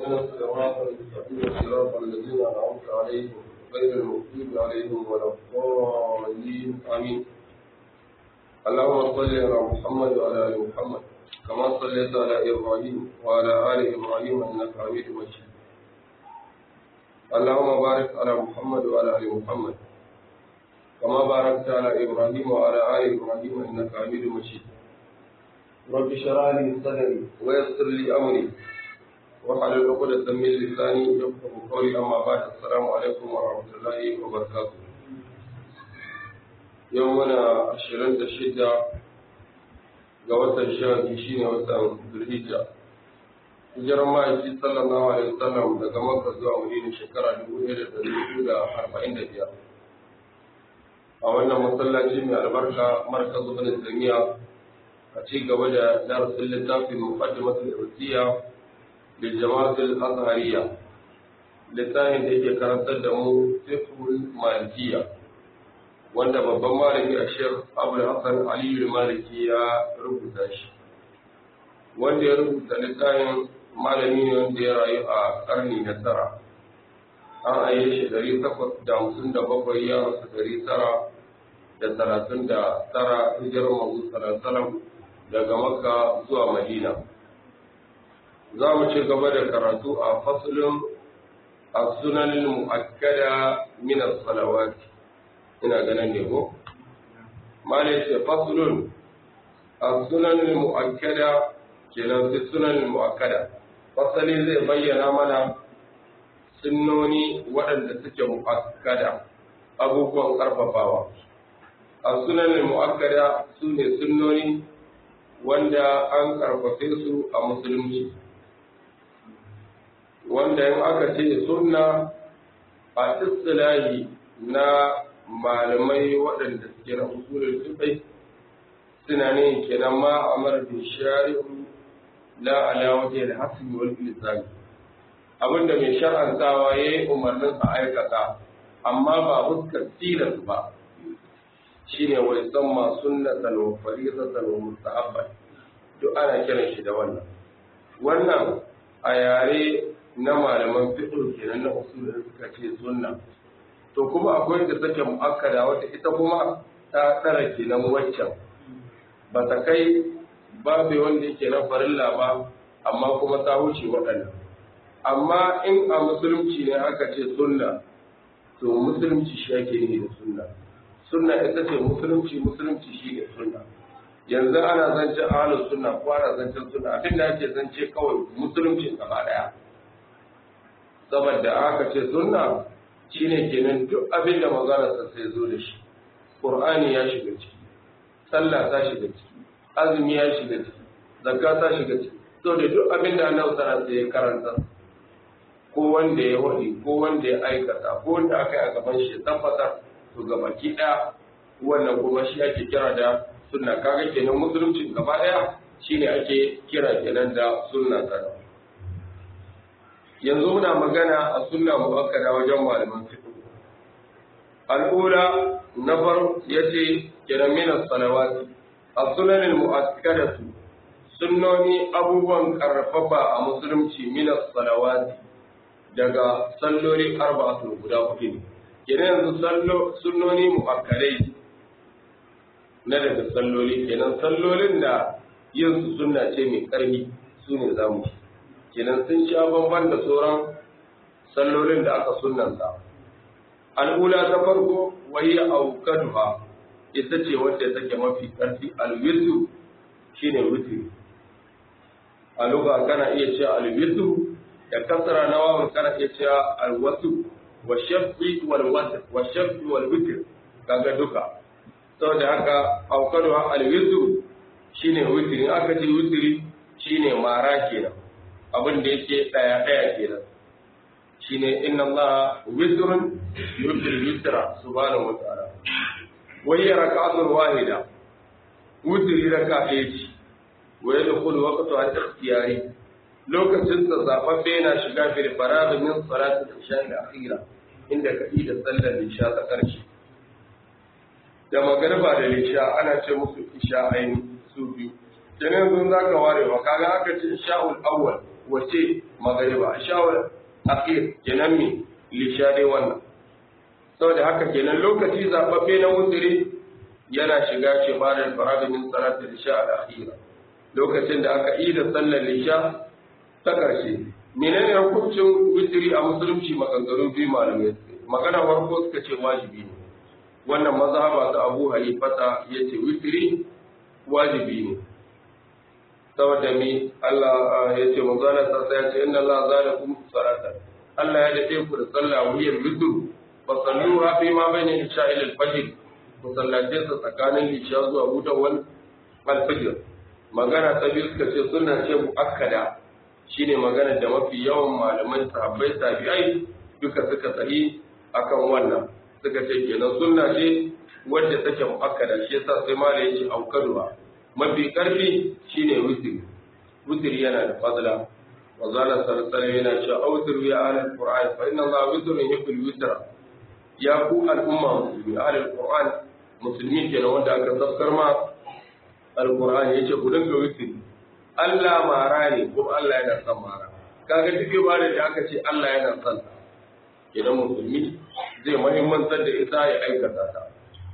اهدنا الصراط المستقيم صراط الذين انعمت عليهم غير المغضوب عليهم ولا الضالين امين اللهم صل على محمد وعلى ال محمد كما صليت على ابراهيم وعلى ال ابراهيم انك حميد مجيد اللهم بارك على محمد وعلى ال محمد كما باركت على ابراهيم وعلى ال ابراهيم انك حميد مجيد رب اشرح لي صدري ويسر لي امري واحلل عقدة من لساني يفقه قولي اما بعد السلام عليكم ورحمه الله وبركاته يومنا عشرين شدة ga watan sha biyu shine watan Zulhijja hijirar ma'aiki sallallahu alaihi wasallam daga Makka zuwa Madina shekara dubu ɗaya da ɗari hudu da arba'in da biyar a wannan masallaci mai albarka markaz ibn Taymiya a ci gaba da darasin littafin muqaddimatul irsiya da jama'atul azhariya littafin da yake karantar da mu fiqhul malikiyya wanda babban malami a shek abu hassan aliyu maliki ya rubuta shi wanda ya rubuta littafin malami ne wanda ya rayu a karni na tara an aye shi dari takwas da hamsin da bakwai ya rasu dari tara da talatin da tara hijirar mazu salasalam daga makka zuwa madina za mu ci gaba da karatu a fasulun a sunanin mu'akkada min salawati ina ganin ne ko malai ce fasulun a sunanin mu'akkada kenan sai sunanin mu'akkada fasali zai bayyana mana sunnoni waɗanda suke mu'akkada abubuwan ƙarfafawa a sunanin mu'akkada su ne sunnoni wanda an ƙarfafe su a musulunci wanda in aka ce sunna a istilahi na malamai waɗanda suke na usulul fiqh suna ne kenan ma amar bi shari'u la ala wajhi al-hasb wal ilzam abinda mai shar'antawa yayi umarnin a aikata amma ba fuskar tilas ba shine wa yusamma sunnatan wa fariidatan wa mustahabban duk ana kiran shi da wannan wannan a yare na malaman fiqh kenan na usulul suka ce sunna to kuma akwai da take mu'akkada wata ita kuma ta tsara kenan waccan ba ta kai babu wanda yake na farilla ba amma kuma ta wuce waɗannan amma in a musulunci ne aka ce sunna to musulunci shi ake yi da sunna sunna ita ce musulunci musulunci shi ne sunna yanzu ana zancen ahalin sunna ko ana zancen sunna abin da ake zance kawai musulunci gaba daya saboda aka ce sunna shine kenan duk abin da maganarsa sai zo da shi ƙur'ani ya shiga ciki sallah ta shiga ciki azumi ya shiga ciki zakka ta shiga ciki to da duk abin da annabi sallallahu alaihi ya karanta ko wanda ya wadi ko wanda ya aikata ko wanda aka yi a gaban shi tabbatar to ga baki ɗaya wannan kuma shi ake kira da sunna kaga kenan musulunci gaba ɗaya shine ake kira kenan da sunna ta yanzu muna magana a sunna muakkada wajen malaman fiqh al'ula na far yace kenan min as-salawati as-sunan al-muakkadatu sunnoni abubuwan karfafa a musulunci min as-salawati daga salloli arba'atu guda hudu ne kenan yanzu sallo sunnoni muakkadai na daga salloli kenan sallolin da yin su sunna ce mai karfi su ne zamu kenan sun sha bamban da sauran sallolin da aka sunanta al'ula ta farko wayi aukaduha ita ce wadda take mafi ƙarfi alwitu shine witri a lugha kana iya cewa alwitu da kasara na wawan kana iya cewa alwasu wa shafi wal wasf wa shafi wal witr kaga duka saboda haka aukaduha alwitu shine witri aka ce witri shine mara kenan abin da yake daya daya kenan shine inna Allah witrun yuhil witra subhanahu wa ta'ala wa hiya rak'atun wahida witri raka ɗaya ce wa yadkhulu waqtu al-ikhtiyari lokacin sa zababbe yana shiga fil faragh min salati al-isha al-akhira inda ka da sallar isha ta karshe da magarba da isha ana ce musu isha aini su biyu kenan yanzu za ka ware wa kaga aka ce sha'ul awwal wace magariba ashawar akhir kenan me lisha dai wannan saboda haka kenan lokaci zababbe na wutiri yana shiga ce ba da farada min salati lisha al-akhira lokacin da aka yi da sallar lisha ta ƙarshe menene hukuncin witiri a musulunci maganganu biyu malamai magana farko suka ce wajibi ne wannan mazhaba ta Abu Hanifata yace witiri wajibi ne saboda mi Allah yace manzo Allah sai ya ce inna Allah zalakum salata Allah ya dade ku da sallah wiyar witru fa salluha fi ma bayna isha'i al-fajr ku sallace sa tsakanin isha zuwa hudawar al-fajr magana ta biyu suka ce sunna ce muakkada shine magana da mafi yawan malaman sahabbai tabi'ai duka suka sahi akan wannan suka ce kenan sunna ce wadda take muakkada shi yasa sai malai yace aukaduwa mafi karfi shine witri witri yana da fadla wa zalla sallallahu yana cewa awtiru ya ahlul qur'an fa inna allaha witrun yuhibbul witra ya ku al'umma musulmi ahlul qur'an musulmi kenan wanda aka tafkar ma alqur'an yace ku dinga witri Allah mara ne kuma Allah yana son mara kaga duk ibada da aka ce Allah yana son ta idan musulmi zai muhimmantar da ita ya aikata ta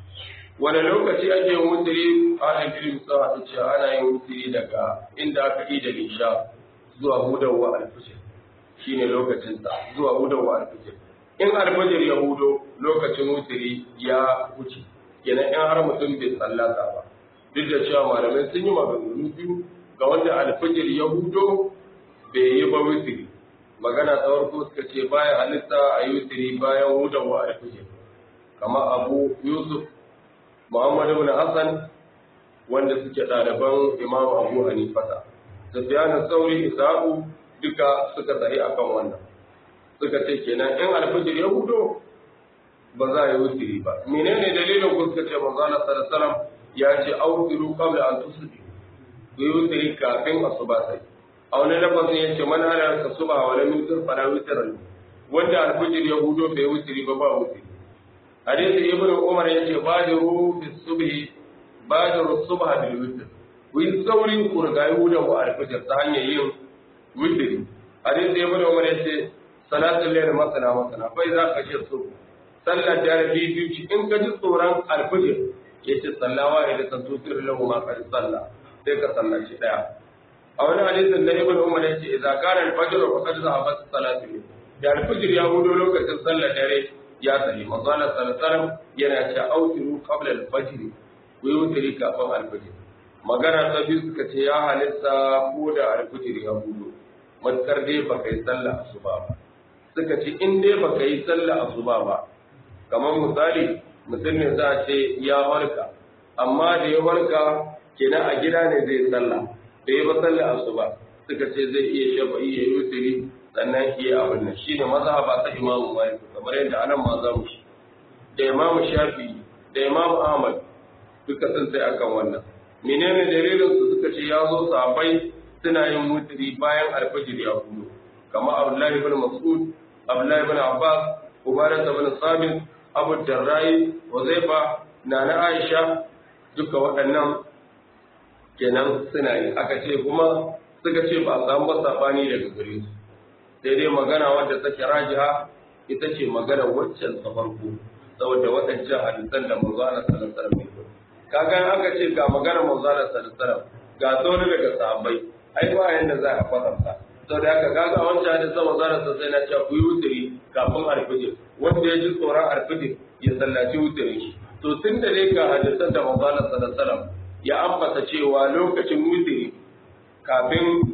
wani lokaci ake yin wutiri a ilmi sa ta ce ana yin wutiri daga inda aka yi da lisha zuwa hudawa alfijir shine lokacin sa zuwa hudawa alfijir in alfijir ya hudo lokacin wutiri ya wuce kenan in har mutum bai sallata ba duk da cewa malamai sun yi maganganu biyu ga wanda alfijir ya hudo bai yi ba wutiri magana ta farko suka ce baya halitta a yi wutiri bayan hudawa alfijir kamar abu yusuf muhammad ibn hassan wanda suke ɗaliban imam abu hanifata sufyan sauri isaku duka suka tsaye akan wannan suka ce kenan in alfijir ya hudo ba za a yi wutiri ba menene dalilin ku suka ce manzo Allah sallallahu alaihi wasallam ya ce autiru qabla an tusbihu ku yi wutiri kafin asuba sai a wani lafazin ya ce man hana ka suba wa lam yutir fala witr wanda alfijir ya hudo bai wutiri ba ba wutiri hadisi ibnu umar ya ce badiru fi subhi badiru subha bil witr ku yi saurin ku riga hudan wa alfijir ta hanyar yin wutiri hadisi ibnu umar ya ce salatul layl masana masana fa idza khashiya subh sallar da biyu in ka ji tsoron alfijir yace sallawa ila tantusir lahu ma qad salla sai ka sallaci daya a wani hadisin da ibn umar yace idza kana al-fajr fa qad zahabat salatu da al-fajr ya hudo lokacin sallar dare ya sahi manzo Allah sallallahu alaihi yana ce autiru qabla al-fajr ku yi wutiri kafin al-fajr magana ta biyu suka ce ya halitta ko da al-fajr ya hudo matkar dai baka yi sallar asuba ba suka ce in dai baka yi sallar asuba ba kamar misali mutum ne za a ce ya warka amma da ya warka kenan a gida ne zai sallah da ya ba sallah asuba suka ce zai iya shafa iya yutiri sannan iya abin nan shine mazhaba ta Imam Malik kamar yadda anan ma za mu shi da Imam Shafi da Imam Ahmad duka sun sai akan wannan menene dalilin su suka ce ya zo sahabbai suna yin mutiri bayan alfajir ya hudu kamar Abdullahi ibn Mas'ud Abdullahi ibn Abbas Ubadah ibn Sabit Abu Darrai Huzaifa Nana Aisha duka waɗannan kenan suna yi aka ce kuma suka ce ba a samu ba sabani daga gare su sai dai magana wadda take rajiha ita ce magana waccan ta farko saboda waɗancan hadisan da manzo Allah sallallahu alaihi wasallam kaga aka ce ga magana manzo Allah sallallahu alaihi wasallam ga sauri daga sahabbai ai ba yanda za a kwatanta saboda haka kaga wancan hadisan manzo Allah sallallahu alaihi wasallam ya ce ku yi wuturi kafin alfijir wanda ya ji tsoron alfijir ya sallaci wuturin shi to tun da dai ga hadisan da manzo Allah sallallahu alaihi wasallam ya ambata cewa lokacin wutiri kafin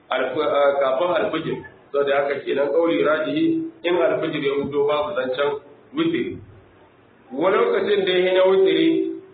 kafin alfijir sau da haka kenan kauli rajihi in alfijir ya hudo babu zancen wutiri wani lokacin da ya na wutiri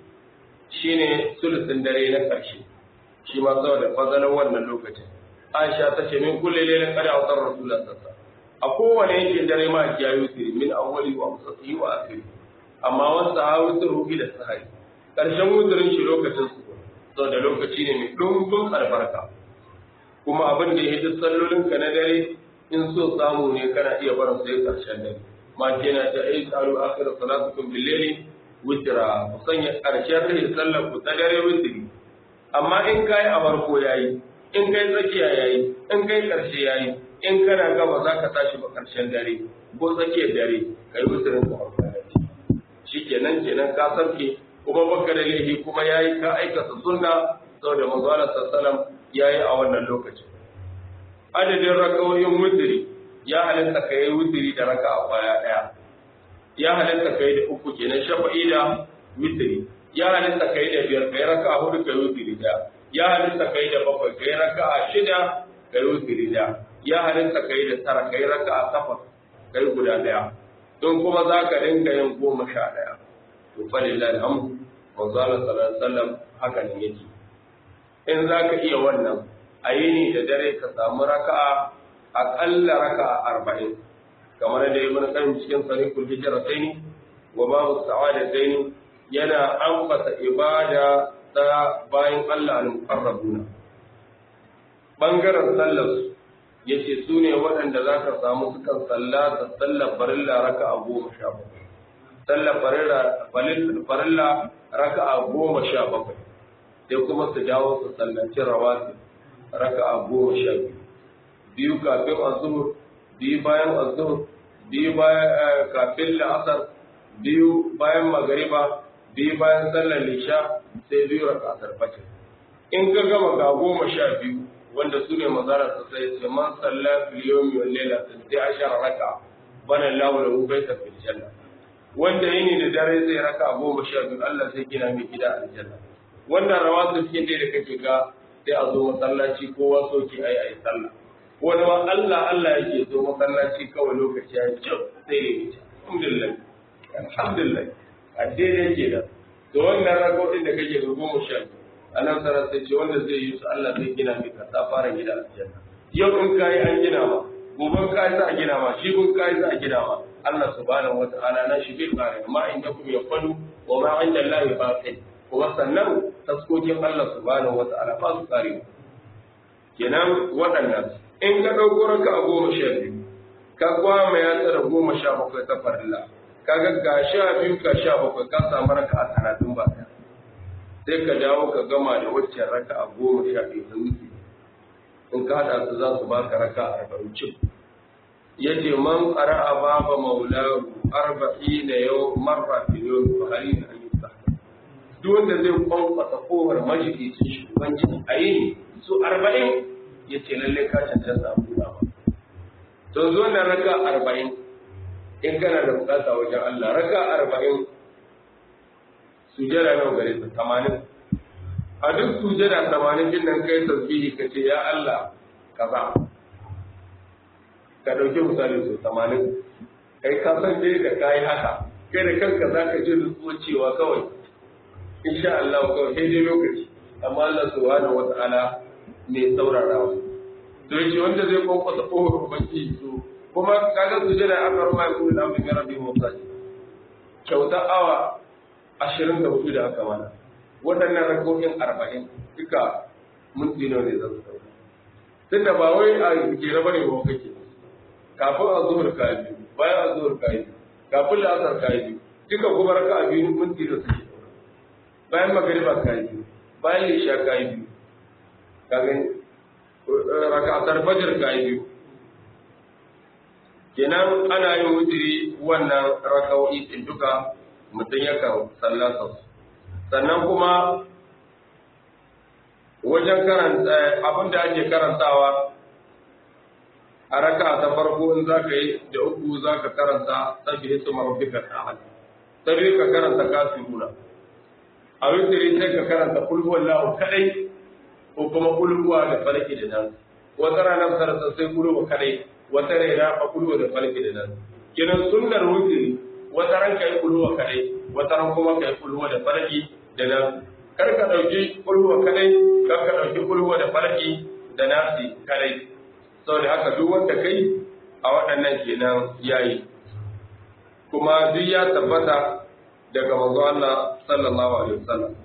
shine sulusin dare na ƙarshe shi ma saboda fazalar wannan lokacin aisha ta ce min kulle lailan kada a tsar rasulullah sassa a kowane yankin dare ma ya yi wutiri min awwali wa musassi wa akhiri amma wasu ha wutiru ila sahari ƙarshen wutirin shi lokacin su sau da lokaci ne mai ɗumbin albarka kuma abin da ya duk sallolinka na dare in so samu ne kana iya barin sai ƙarshen dare ma ke na ta ai tsaro akhir salatukum billahi witra ku sanya ƙarshen rai sallar ku ta dare witri amma in kai a farko yayi in kai tsakiya yayi in kai karshe yayi in kana gaba za ka tashi ba karshen dare ko tsakiyar dare kai wutirin ka masallaci shikenan kenan ka sarke kuma baka da laifi kuma yayi ka aikata sunna saboda manzo Allah sallallahu yayi a wannan lokacin adadin rakawoyin wutiri ya halatta ka yi wutiri da raka a kwaya ɗaya ya halatta ka yi da uku kenan shafa'i da wutiri ya halatta ka yi da biyar ka yi raka a hudu ka yi wutiri da ya halatta ka yi da bakwai ka yi raka a shida ka yi wutiri da ya halatta ka yi da tara ka yi raka a takwas ka yi guda ɗaya don kuma za ka dinga yin goma sha ɗaya to fa lillahi alhamdu manzo Allah sallallahu alaihi wasallam haka ne yake in za ka iya wannan a yini da dare ka samu raka'a aƙalla raka'a arba'in kamar da ibn qayyim cikin sarihul hijratayn wa babu sa'adatayn yana ambata ibada ta bayan Allah al-muqarrabuna bangaren sallar su yace su ne waɗanda za ka samu sukan sallata sallar farilla raka'a goma sha bakwai sallar farilla raka'a goma sha bakwai sai kuma su dawo su sallaci rawatib raka'a goma sha biyu biyu kafin azhur biyu bayan azhur biyu bayan kafin la'asar biyu bayan magariba biyu bayan sallar lisha sai biyu raka'atar fajr in ka gama ga goma sha biyu wanda su ne mazara su sai ce man salla fil yawmi wal layla sai ashara raka bana lahu lahu baita fil janna wanda yini da dare sai raka goma sha biyu Allah sai gina mai gida a aljanna wannan rawatu cikin da kake ga sai a zo masallaci kowa soki ayi ayi sallah wani ma Allah Allah yake zo masallaci kawai lokaci ya ce sai ya yi alhamdulillah alhamdulillah a daidai ke da to wannan rakoɗin da kake ga goma sha biyu anan sarar sai ce wanda zai yi su Allah zai gina mai kasa fara gida aljanna yau in kai an gina ma gobe kai za a gina ma shi kun kai za a gina ma Allah subhanahu wata'ala na shi bil qari ma inda kum yafalu wa ma inda Allah baqi kuma sannan taskokin Allah subhanahu wata'ala ba su kare kenan waɗannan in ka ɗauko raka a goma sha biyu ka kwama ya tsara goma sha bakwai ta farilla kaga ga sha biyu ka sha bakwai ka samu raka a talatin ba ɗaya sai ka dawo ka gama da waccan raka a goma sha biyu ta wuce in ka haɗa su za su baka raka a arba'in cin ya ce man ƙara a baba maulahu arba'i na yau marra fi yau fa hali na an yi sa duk wanda zai kwankwasa kowar majalisar shugabanci a yini su arba'in ya ce lalle ka cancanta a buɗa ba to zo na raka arba'in in kana da bukata wajen Allah raka arba'in sujada nawa gare ta tamanin a duk sujada tamanin din nan kai tasbihi ka ce ya Allah kaza ka ɗauki misali so tamanin kai ka san dai da kayi haka kai da kanka za ka ji nutsuwa cewa kawai insha Allah kawai sai dai lokaci amma Allah subhanahu wata'ala mai saurarawa to yace wanda zai kwankwasa kohon baki so kuma kaga sujada aka ruwa ya kuma da mai rabbi mutsaji kyauta awa ashirin da hudu da aka mana waɗannan rakokin arba'in duka minti nawa ne za su ɗauka tunda ba wai a jere bane ba kake kafin a zuhur ka biyu bayan a zuhur ka biyu kafin la'asar ka biyu duka kuma raka a biyu minti da suke bayan magariba ka biyu bayan lisha ka biyu kaga rakatar fajar ka biyu kenan ana yin wutiri wannan raka'o'i din duka mutum yakan sallasa sannan kuma wajen karanta abin da ake karantawa a raka ta farko in za ka yi da uku za ka karanta sabbi hisu marabbika ta'ala sabbi ka karanta kafiruna a wutiri sai ka karanta kulhuwan lahu kadai ko kuma kulhuwa da falaki da nan wata ranar sarasa sai kulhuwa kadai wata raina a kulhuwa da falaki da nan kinan sunnar wutiri wata ran ka yi kulhuwa kadai wata ran kuma ka yi kulhuwa da falaki da nan kar ka dauki kulhuwa kadai kar ka dauki kulhuwa da falaki da nasi kadai saboda haka duk wanda kai a waɗannan kenan yayi kuma duk ya tabbata daga manzo Allah sallallahu alaihi wasallam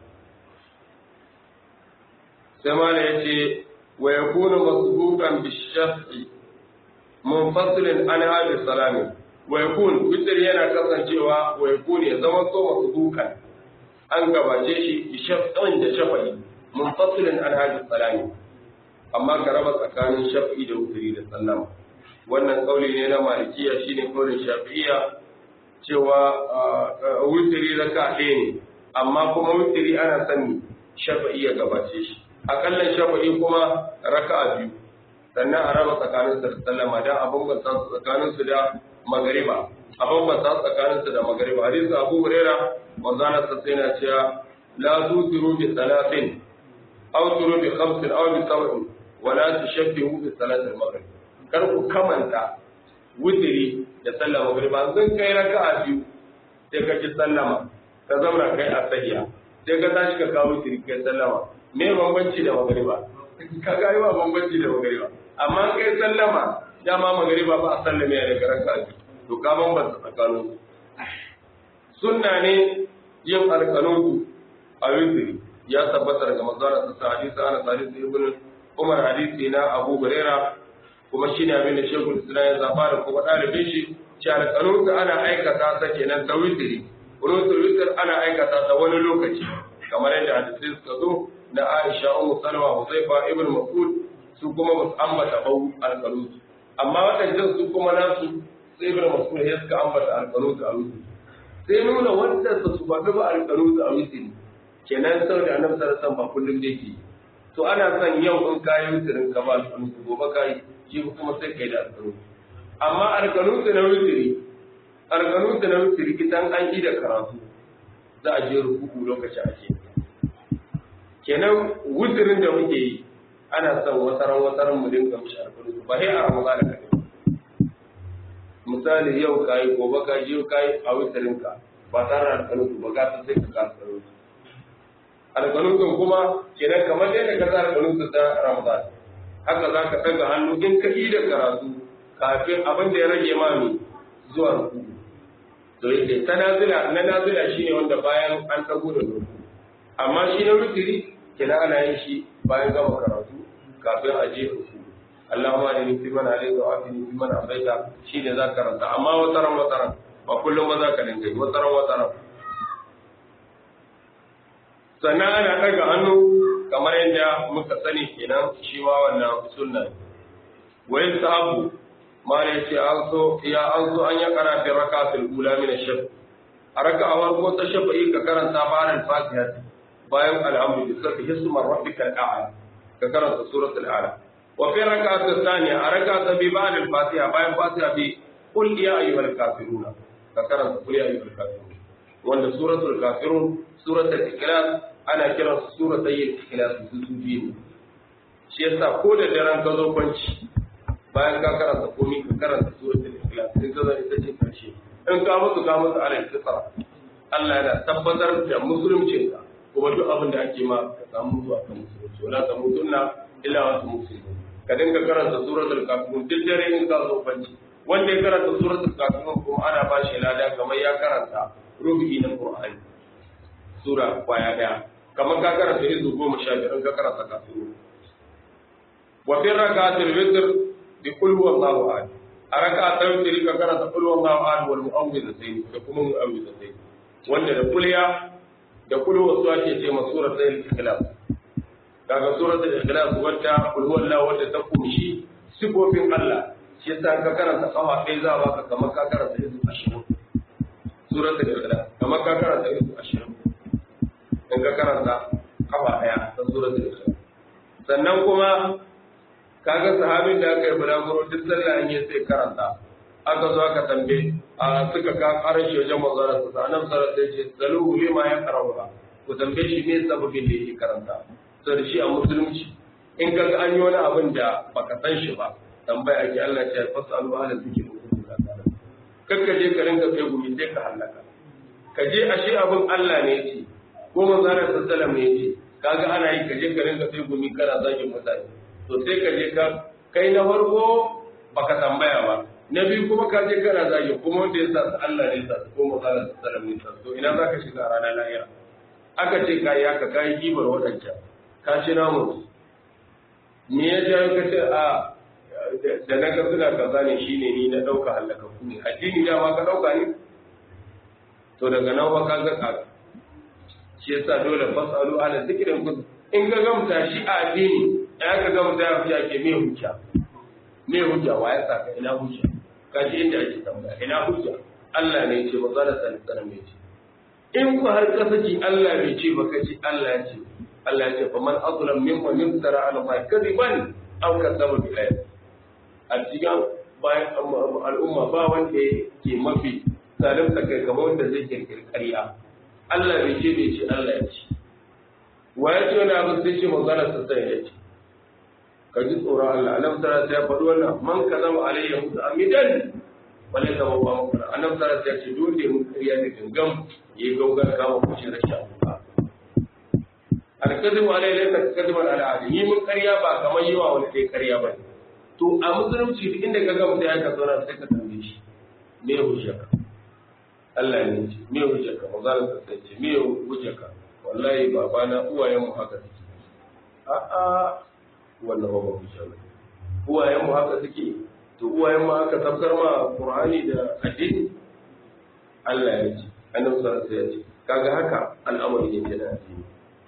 sai mala yace wa yakunu masbuqan bishaf'i munfasilin an hadi salami wa yakun witr yana kasancewa wa yakun ya zama so masbuqan an gabace shi bishaf'in da shafa'i munfasilin an hadi salami amma ka raba tsakanin shafi'i da wuturi da sallama wannan kauli ne na malikiya shine kaulin shafi'iya cewa wuturi raka ɗaya ne amma kuma wuturi ana sani shafi'i ya gabace shi akallan shafi'i kuma raka'a biyu sannan a raba tsakanin da sallama dan abin ba tsakanin su da magariba abin ba tsakanin su da magariba hadisi Abu Huraira manzana sa sai na cewa la tusiru bi salatin aw turu bi khamsin aw bi sab'in wa la tushabbihu bi salatil maghrib kar ku kamanta wutiri da sallar magriba zan kai raka'a biyu sai ka ci sallama ka zauna kai a sahiya sai ka tashi ka kawo wutiri kai sallama me bambanci da magriba ka ga yi ba bambanci da magriba amma kai sallama dama magriba ba a sallame ya daga raka'a biyu to ka bambanta tsakanin sunna ne yin alƙanutu a wutiri ya tabbata daga manzara sa hadisi ana hadisi ibn Umar hadisi na Abu Hurairah kuma shi ne abin da shekul islam ya zaba da kuma ɗalibin shi shi alƙanutu ana aikata ta kenan ta witiri kunutul witir ana aikata ta wani lokaci kamar yadda hadisi suka zo na Aisha Ummu Salma Huzaifa ibn Mas'ud su kuma ba su ambata bau alƙanutu amma waɗannan su kuma nasu sai ibn Mas'ud ya suka ambata alƙanutu a witiri sai nuna wanda su ba ba alƙanutu a witiri kenan saboda annabi sallallahu alaihi wasallam ba kullum da yake to ana son yau in kayi witirin ka ba alƙanutu gobe kayi shi kuma sai kai da alƙanutu amma alƙanutu na wutiri alƙanutu na wutiri idan an yi da karatu za a je rukuku lokaci a ce kenan wutirin da muke yi ana son wasaran wasaran mu dinga mishi alƙanutu ba sai a ramadan da kai misali yau kayi gobe ka je kayi a wutirin ka ba tare da alƙanutu ba ka sai ka ka alƙanutu alƙanutun kuma kenan kamar yadda ka sa alƙanutu ta ramadan haka za ka ɗaga hannu in ka yi da karatu kafin abin da ya rage mami zuwa ruku to yake ta nazila na nazila shine wanda bayan an ɗago da ruku amma shi na rukiri kina ana yin shi bayan gama karatu kafin a je ruku Allahumma ni fi man alayka wa afini fi man afaita shine za ka ranta amma wataran wataran ba kullum ba za ka dinga yi wataran wataran sannan ana ɗaga hannu kamar yadda muka sani kenan shi ma wannan sunna wa yasabu mala yace an so ya an so an ya karanta rakatul ula min ash-shaf a raka'awar ko ta shafa'i ka karanta bayan fatiha bayan alhamdu bi sabbi hisma rabbikal a'la ka karanta suratul a'la wa fi raka'atul thaniya a raka'ata bi ba'd al-fatiha bayan fatiha bi qul ya ayyuhal kafirun ka karanta qul ya ayyuhal kafirun wanda suratul kafirun suratul ikhlas ana kiran su sura tayyib ikhlas su su biyu shi yasa ko da daren ka zo kwanci bayan ka karanta komai ka karanta suratul ikhlas din ka zai tace karshe in ka mutu ka mutu alal fitra Allah yana tabbatar da musulunci ka kuma duk abin da ake ma ka samu zuwa kan musulunci wala ta mutunna illa wa muslimun ka dinga karanta suratul kafirun duk dare in ka zo kwanci wanda ya karanta suratul kafirun kuma ana ba shi lada kamar ya karanta rubu'i na Qur'ani sura kwaya daya kamar ka karanta izu goma sha biyar in ka karanta kafin wa fi rakatul witr bi qul huwallahu ahad a rakatul witr ka karanta qul huwallahu ahad wal mu'awwidhatayn da kuma mu'awwidhatayn wanda da kulliya da kullu wasu ake ce ma suratul ikhlas kaga suratul ikhlas wadda qul huwallahu wadda ta kumshi sifofin Allah shi yasa ka karanta kafa ɗaya za baka kamar ka karanta izu 20 suratul ikhlas kamar ka karanta izu 20 in ka karanta kafa ɗaya ta suratul ikhlas sannan kuma kaga sahabin da aka yi bulaguro duk sallah an yi sai karanta aka zo aka tambaye a suka ka karin shi wajen manzara su sa annabi sallallahu alaihi wasallam ce saluhu lima ya karanta ku tambaye shi me sababin da yake karanta saboda shi a musulunci in kaga an yi wani abin da baka san shi ba tambaya ake Allah ya ce fasalu ahla zikri kakka je ka rinka kai gumi sai ka halaka ka je ashe abin Allah ne yake ko manzara sallallahu ne yace kaga ana yi kaje ka rinka sai gumi kana zagin mutane to sai ka je ka kai na farko baka tambaya ba na biyu kuma ka je kana zagi kuma wanda ya sa su Allah ne sa su ko manzara sallallahu ne sa to ina zaka shiga a ranar lahira aka ce kai haka kai gibar wadancan ka ci namu me ya ja ka ce a da na ga suna kaza ne shine ni na dauka halaka ku ne addini da ma ka dauka ne to daga nan ba ka ga kaga shi yasa dole fasalu ala zikirin kun in ga gamta shi a addini ya ka ga mutum ya fi ake me hujja me hujja wa ya saka ina hujja kaji inda ake tambaya ina hujja Allah ne ce ba zara sani sanar mai ce in ku har ka saki Allah bai ce ba kace Allah ya ce Allah ya ce fa man azlam mimman yumtara ala ma kadiban aw kadzaba bi ayat a cikin bayan al'umma ba wanda ke mafi zalimta kai kamar wanda zai kirkiri ƙarya Allah bai ce bai ce Allah ya ce wa ya ce wani abu sai ce manzana sa sai ya ce ka ji tsoron Allah annabi sallallahu alaihi ya faɗi wannan man kazama alayya mutu amidan wala ta babba maka annabi sallallahu alaihi ya ce dole mun ƙarya da gangam yayi gaugar kama kushin rashin abuka alkazibu alayhi laysa kadiban ala adi ni mun ƙarya ba kamar yawa wani kai ƙarya ba to a musulunci duk inda ka ga mutum ya ka zauna sai ka tambaye shi me hujjaka Allah ne ce me hujjaka manzon sa sai ce me hujjaka wallahi baba na uwayen mu haka suke a a wannan ba hujja ba uwayen mu haka suke to uwayen mu haka tafkar ma Qur'ani da addini Allah ya ce annabi sallallahu alaihi wasallam ya ce kaga haka al'amari ne da addini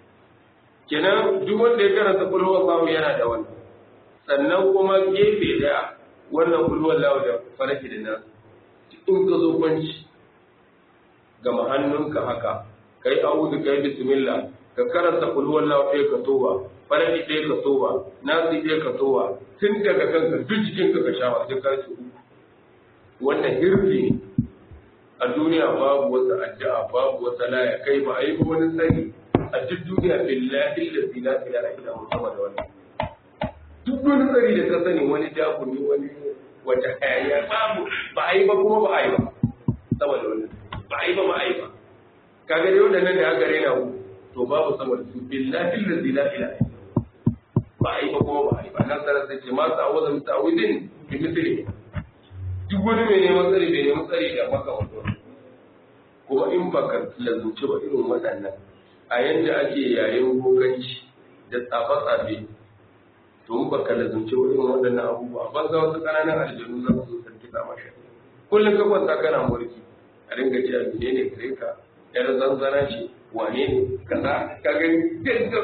kenan duk wanda ya karanta kulhu wallahu yana da wannan sannan kuma gefe da wannan kulhu wallahu da faraki da nasu in ka zo kwanci gama hannunka haka kai a'udhu kai bismillah ka karanta kul huwallahu ɗaya ka towa faraki ɗaya ka towa nasi ɗaya ka towa tun daga kanka duk jikin ka ka shawa sai ka ci wannan hirfi ne a duniya babu wata addu'a babu wata laya kai ba a yi wani sani a duk duniya billahi allazi la ilaha illa huwa sama da wannan duk wani tsari da ka sani wani jakuni wani wata hayaniya babu ba a yi ba kuma ba a yi ba sama da wannan ba a yi ba ba a yi ba kaga dai waɗannan da aka rena ku to babu sama da su billahi allazi la ilaha illa ba a yi ba kuma ba a yi ba nan sarar sai ce ma ta'awuza min ta'awudin bi mithli duk wani mai neman tsari bai neman tsari da maka wato kuma in baka lazumci ba irin waɗannan a yanda ake yayin goganci da tsafe-tsafe to in baka lazumci ba irin waɗannan abubuwa ban za wasu ƙananan aljanu za su sarki sama shi kullum ka kwanta kana mulki a dinga ce a ne ne gare ka yar zanzana ce wane ne kaza ka gani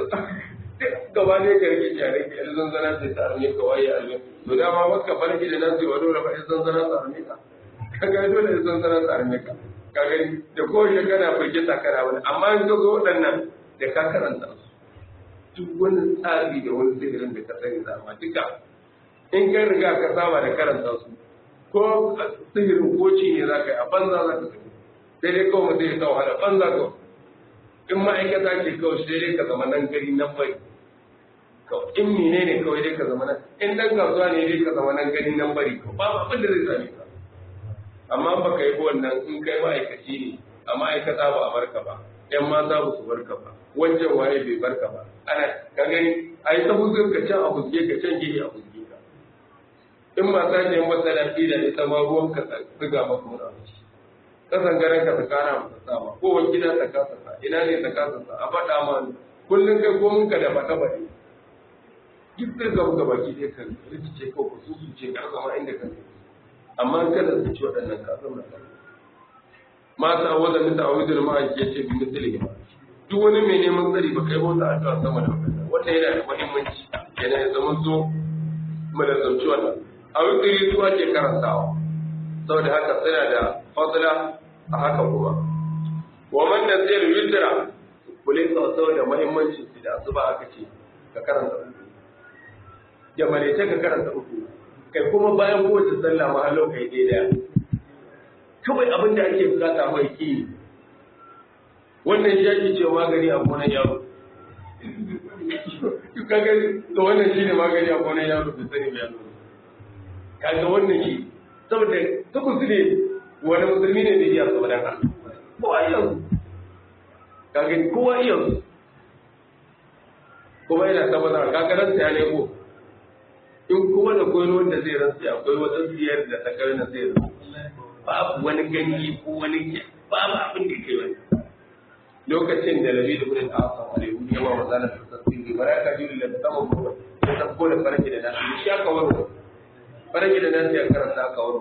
gaba ne ka rike jare ka yar zanzana ce ta arme ka waye arme to dama baka farki da nasu wa dole ba yar zanzana ta arme ka ka ga dole yar zanzana ta arme ka ka gani da kowace kana firgita kana wani amma in ka zo waɗannan da ka karanta su duk wani tsari da wani sihirin da ka sani zama duka in ka riga ka saba da karanta su ko sihirin ko ci ne za ka yi a banza za ka tafi sai dai kawai mutum ya sa wahala banza kawai in ma'aikata ce kawai sai dai ka zama nan gari nan bai kawai in mine ne kawai dai ka zama nan in dan kasuwa ne dai ka zama nan gari nan bari kawai babu abin da zai same ka amma ba ka yi wannan in kai ma'aikaci ne a ma'aikata ba a barka ba yan mata ba su barka ba wancan waye bai barka ba ana ka gani a yi ta huzur ka can a huzge ka can gini a huzge ka in mata ne masa lafi da ita ma ruwan ka tsiga maka wani abu kasan garin ka tsakana masa sama ko wani gida ta kasa sa ina ne ta kasa sa a faɗa ma kullum kai ko ka da faɗa ba ne duk zai zama ga baki ɗaya ka rikice ko ka susuce ka zama inda ka amma kada su ci waɗannan ka zama ka mata wadda mita a wajen ma'aiki ya ce bi misali ba duk wani mai neman tsari ba kai bauta addu'a sama da wannan wannan yana da muhimmanci yana ya zama zo mu da sauci wannan a wikiri su ake karantawa saboda haka suna da fadla a haka kuma wa man nasir witra kule saboda muhimmancin su da asuba aka ce ka karanta uku da marece ka karanta uku kai kuma bayan kowace sallah ma hallo kai daya kawai abin da ake bukata mai ki wannan shi ake cewa magani a gonan yaro kaga to wannan shine magani a gonan yaro da sani ba yaro kaga wannan shi saboda ta kusure wani musulmi ne da iya saboda ka kowa iya su kaga kowa iya su kuma yana tabbatar kaga ran ya ne ko in kuma da koyi wanda zai rantsi akwai wata siyar da ta kai na zai rantsi babu wani gani ko wani babu abin da ke wani lokacin da labi da gudun asa wale wani yawa wa zanen da sassi ne bara ka jiri da saman bakwai ya tafko da farki da nasu shi aka waro farki da nasu ya karanta aka waro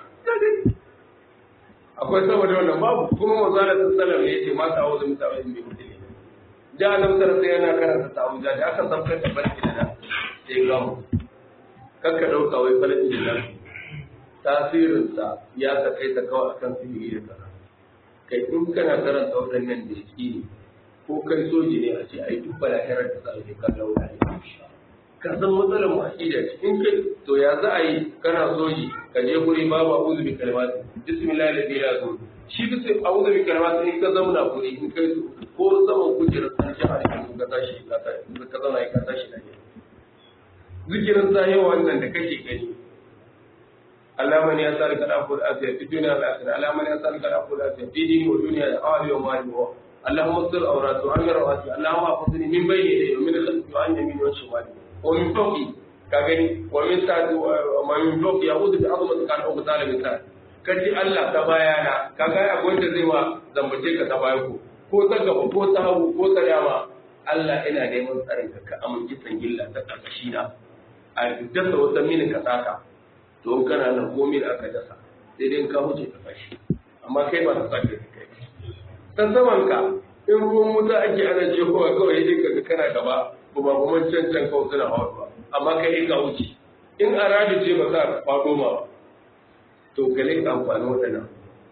akwai saboda wannan babu kuma wa zanen da salam ne ce ma ta'awu da mutane mai mutum ne da annabi sallallahu yana karanta ta'awuza da aka sabkar da farki da nasu sai gamu kakka ɗauka wai falaki da nan tasirinsa ya sakai ta kawai akan sihiri da kaza kai in kana karanta waɗannan da ne ko kai soji ne a ce ai duk balahirar da za a yi kallon wani ka san matsalar mu aqida ce in kai to ya za a yi kana soji ka je guri babu a'udhu bi kalimati bismillah la ilaha illa shi bisa a'udhu bi kalimati in ka zauna guri in kai ko zaman kujerar san shi a cikin ka tashi ka tashi ka zauna ka tashi da zikirin sahiwa wannan da kake gani Allah man ya sarka da afur afiya fi dunya wal akhirah Allah man ya sarka da afur afiya fi dini wa dunya da ahli wa mali wa اللهم استر عوراتي وعن رواتي اللهم احفظني من بين يدي ومن خلفي وعن يميني وعن شمالي ومن فوقي كغني ومن تحت ومن فوقي اعوذ بعظمتك ان اغتال من تحت kace Allah ta bayana kaga akwai wanda zai ma zambace ka ta baya ko ko ta gaba ko ta hagu ko ta dama Allah ina neman tsarin ka ka amince sangilla ta karkashi na a dasa wata mini ka saka to kana nan komai da aka dasa sai dai ka huce ka fashi amma kai ba ta sake kai ta saman ka in ruwan wuta ake ana jehowa kawai dai kaga kana gaba ba ba kuma can can kawai suna hawa amma kai ka wuce in a radi ce ba za ka faɗo ma ba to gale ka amfani waɗannan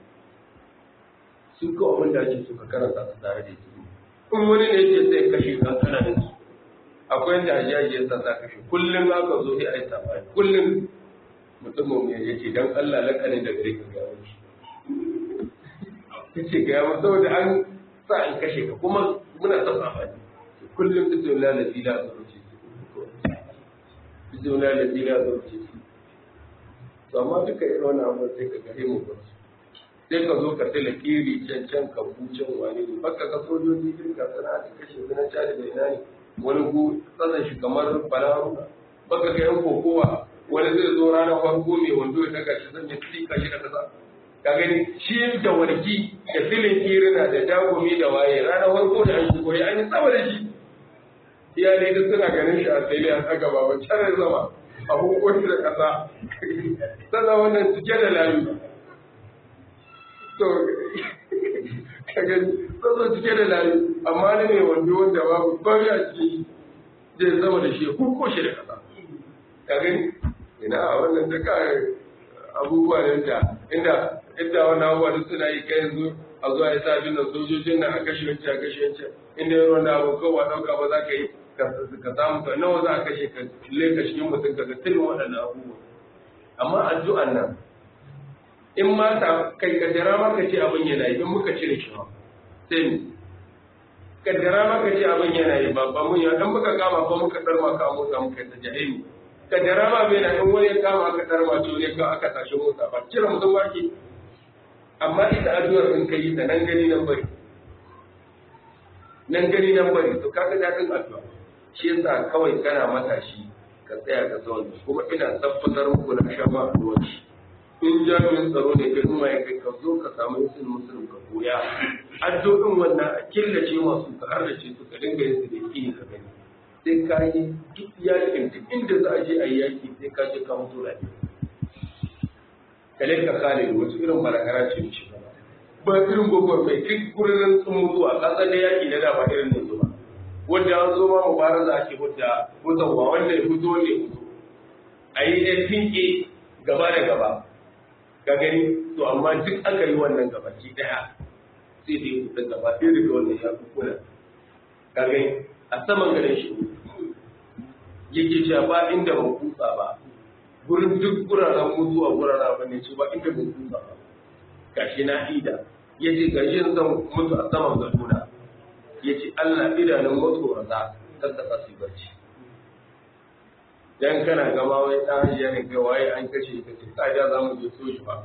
su ka abin da ake so ka karanta su tare da su in wani ne ce sai kashe ka kana da su akwai da ajiyaji yasa za kashe kullum aka zo sai a yi sabani kullum mutumin ya ce dan Allah lakanin da gare ka gaya wuce ya ce gaya mu saboda an sa in kashe ka kuma muna son sabani kullum bismillah la ilaha illallah bismillah la ilaha illallah to amma duka irin wannan abu sai ka gare mu ba sai ka zo ka tala kiri can can ka bucin wani ne baka ka sojoji din ka sana da kashe sunan cadi da ina ne wani gu tsanan shi kamar balaru baka ga yan kokowa wani zai zo ranar farko mai wando ya daga shi zan ya tsika shi da kasa ka gani shi da warki da filin kirina da dagumi da waye ranar farko da an shigo ya an yi tsawa da shi iyalai duk suna ganin shi a tsaye a tsaga baban canar zama a hukunci da ƙasa sannan wannan cike da layu to kaga sannan cike da layu amma ni ne wanda wanda babu bari a ciki zai zama da shi ko shi da ƙasa ka gani ina wannan da ka abubuwa ne da inda inda wannan abubuwa duk suna yi kai yanzu a zuwa ya sa bin sojojin nan a kashe wancan a kashe wancan inda yaro na abu kowa ɗauka ba za ka yi ka samu ka nawa za a kashe ka leka cikin mutum ka ga tilin waɗannan abubuwa amma addu'an nan in ma ta kai kaddara ma ka ce abin yana yi in muka cire shi ba sai ni kaddara ma ka ce abin yana yi ba ba mun ya dan muka kama ko muka darma ka motsa muka ta jahili kaddara ma bai na in wani ya kama aka darma to ne ka aka tashi motsa ba cire mutum ba ke amma ita addu'ar in kai ta nan gani nan bari nan gani nan bari to kaga dadin addu'a shi yasa kawai kana matashi ka tsaya ka zauna kuma ina tabbatar muku na sha ma addu'a shi in jami'in tsaro ne kai kuma ya kai ka zo ka samu yasin musulun ka koya addu'in wannan a killace masu ka har da ce su ka dinga yin su da kini ka gani sai ka yi duk yakin duk inda za a je a yi yaki sai ka je ka mutu lafiya kale ka kare da wasu irin barakara ce mishi ba irin gogon mai duk gurin sun mutuwa kasan da yaki na dama irin nan zuwa wanda an zo ma mubaraza ake hudda hutawa wanda ya fito wanda ya fito a yi ɗan tinke gaba da gaba ka gani to amma duk aka yi wannan gabaki ɗaya sai da ya fita gaba ɗaya daga wannan ya fi kula ka gani a saman garin shi yake cewa ba inda ban kutsa ba gurin duk guraren mutuwa guraren abin ne ce ba inda ban kutsa ba gashi na ida ya ce gashi zan mutu a saman gadona ya ce Allah idanun matsorata kan ta su barci dan kana gama wai dan hajiya ne kai waye an kashe ka ce ka ja za mu je soji ba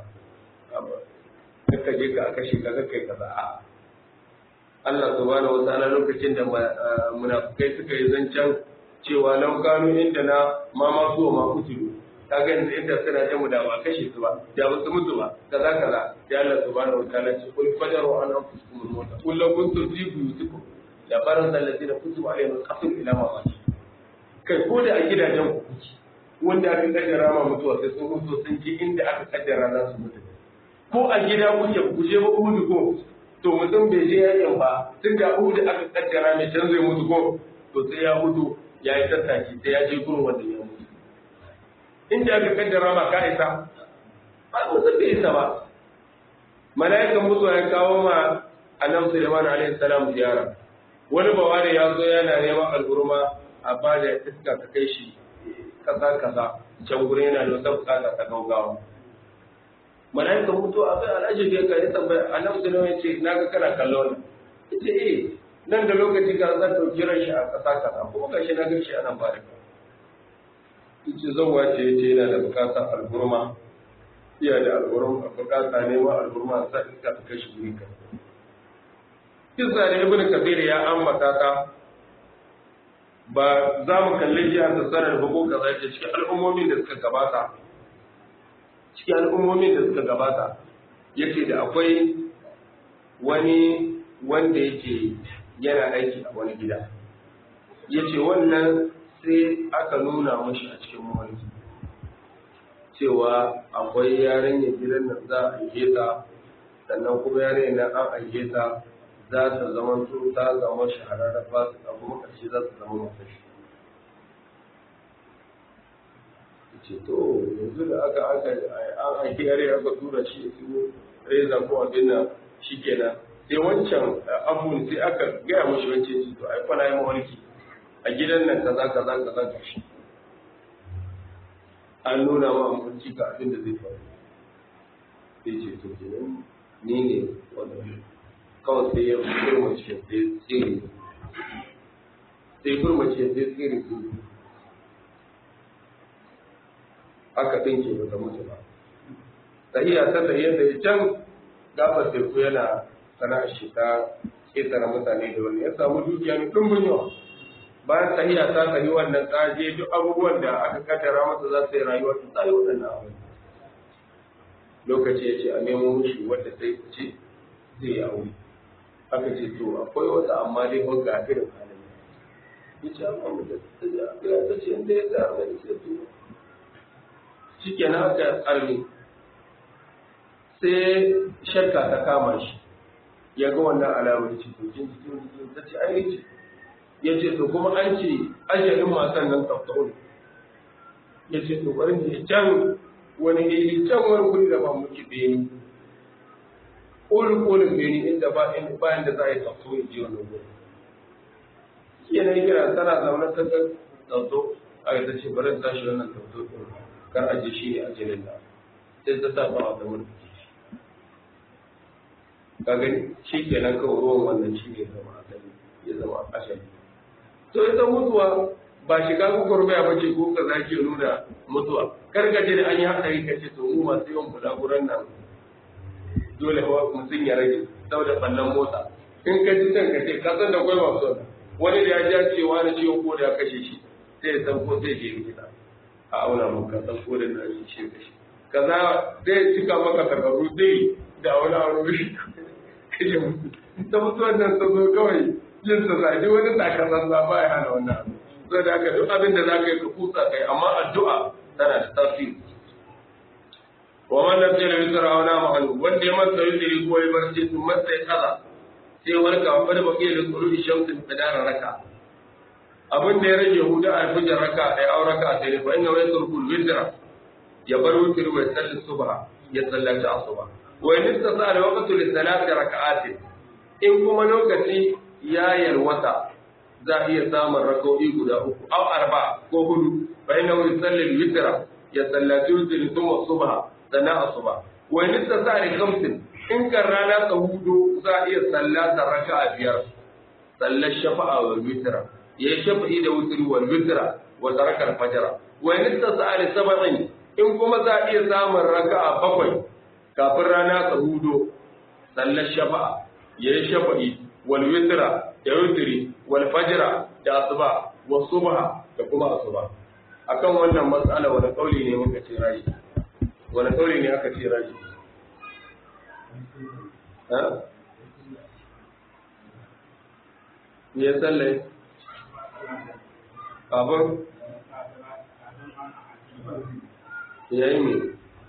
ka je ka kashe ka ga kai kaza a Allah subhanahu wa ta'ala lokacin da munafikai suka yi zancen cewa lau kanu inda na ma ma su ma kutulu kaga yanzu inda suna jamu da ba kashe su ba da ba su mutu ba kaza kaza ya Allah subhanahu wa ta'ala ce kul fajaru an anfusukum al-mauta kul law kuntum fi buyutikum la barza alladhina kutiba alayhim al-qatl ila ma matu kai ko da a gidajen ku kuke wanda aka kaddara ma mutuwa sai sun mutu sun ji inda aka kaddara za su mutu ko a gida kuke ku je ba uhudu ko to mutum bai je yakin ba tun da uhudu aka kaddara mai can zai mutu ko to sai ya mutu ya yi tattaki sai ya je gurin wanda ya mutu inda aka kaddara ma ka isa ba mutum bai isa ba mala'ikan mutuwa ya kawo ma annabi Sulaiman alaihi salam ziyara wani bawari ya zo yana neman al'urma a ba da iska ka kai shi kaza kaza can gurin yana da wata bukata ta gaugawa mala'ikan mutuwa a kai al'ajabi ya kai tambaya annabi Sulaiman ya ce naga kana kallon ita eh nan da lokaci ka zan dauki ran shi a kasa kaza kuma gashi na gashi ana ba da yace zan wace yace yana da bukatar al'urma iya da al'urma bukata neman al'urma sa iska ta kai shi guri kan kisa da ibn kabir ya ambata ta ba za mu kalli jihar da sanar bugu ka zai cikin al'ummomin da suka gabata cikin al'ummomin da suka gabata yake da akwai wani wanda yake yana aiki a wani gida yace wannan sai aka nuna mashi a cikin mawarki cewa akwai yarinyar gidan nan za a aike ta sannan kuma yarinyar nan an aike ta za ta zama su ta zama shahararra ba su abu makashi za su zama makashi ce to yanzu da aka aka an aiki yare aka tura shi su reza ko abin nan shi kenan sai wancan abun sai aka gaya mashi wancan shi to ai kwana yi mawarki a gidan nan kaza kaza kaza ka shi an nuna ma mafarki ga abin da zai faru sai ce to kenan ni ne wannan kawai sai ya kurmace sai tsiri sai kurmace sai tsiri aka ɗinke ba ta mutu ba tahiya ta tahiyar da ya can gabar teku yana sana'ar shi ta ƙetare mutane da wani ya samu dukiya mai ɗumbin yawa bayan tahiya ta tahi wannan tsaje duk abubuwan da aka kaddara masa za su yi rayuwa ta tsaye waɗannan abu lokaci ya ce a nemo mushi wadda sai ce zai yi aure aka ce to akwai wata amma dai ba ga irin halin ya ce amma mu da ya ta ce inda ya ta mai sai to shi ke na aka tsarni sai shakka ta kama shi ya ga wannan alamar ce to kin jikin jikin ta ce ai ce ya ce to kuma an ce ajalin matan nan tsaftaun ya ce to bari ne can wani iri can wani kuri da ba muke beni ƙolin ƙolin beni inda ba in bayan da za a yi tsafto in ji wannan gudu shi yana kira tana zaune ta ga tsafto a yi ta ce bari ta shi wannan tsafto ɗin kar a ji shi ne a jinin da sai ta sa ba a zama da ka gani shi kenan kawai ruwan wannan shi ne zama asali ya zama asali to ita mutuwa ba shiga gwagwarmaya ba ce ko ka za ke nuna mutuwa kar ka ce da an yi haɗari ka ce to mu masu yawan bulaguran nan dole mutum ya rage saboda ɓallon motsa in ka ji can ka ce ka san da kwai masu wani da ya ja cewa na ciwon ko da ya kashe shi sai ya san ko zai je likita a auna maka san ko da na shi shi kashe kaza zai cika maka takardu zai da wani aure shi kashe mutu ta mutuwar nan ta zo kawai yin sa zaji wani takasan za ba ya hana wannan abu zai da haka duk abin da za ka yi ka kusa kai amma addu'a tana da tasiri wa man lam yara yusra wa nama anhu wanda ya masa yusri ko ya barci sun masa ya kaza sai warka wa da baki da tsuru shamsin qadara raka abin da ya rage huda a fujar raka da ya auraka sai ne fa inna wa yasrul witra ya bar witr wa salli subha ya sallaci asuba wa in istasa da waqtu li salati raka'atin in kuma lokaci ya yalwata za a iya samun raka'o'i guda uku aw arba ko hudu fa inna wa yusalli witra ya sallaci witr thumma subha sana asuba wa in istasa da khamsin in kan rana ta hudu za a iya sallata raka'a biyar sallar shafa'a wal witra ya shafa'i da wutri wal witra wa taraka al fajr wa in istasa da sab'in in kuma za a iya samun raka'a bakwai kafin rana ta hudu sallar shafa'a ya yi shafa'i wal witra da wutri wal fajr da asuba wa subha da kuma asuba akan wannan mas'ala wani kauli ne muka ce raji wani kauli ne aka ce raji me ya tsalle abin ya yi ne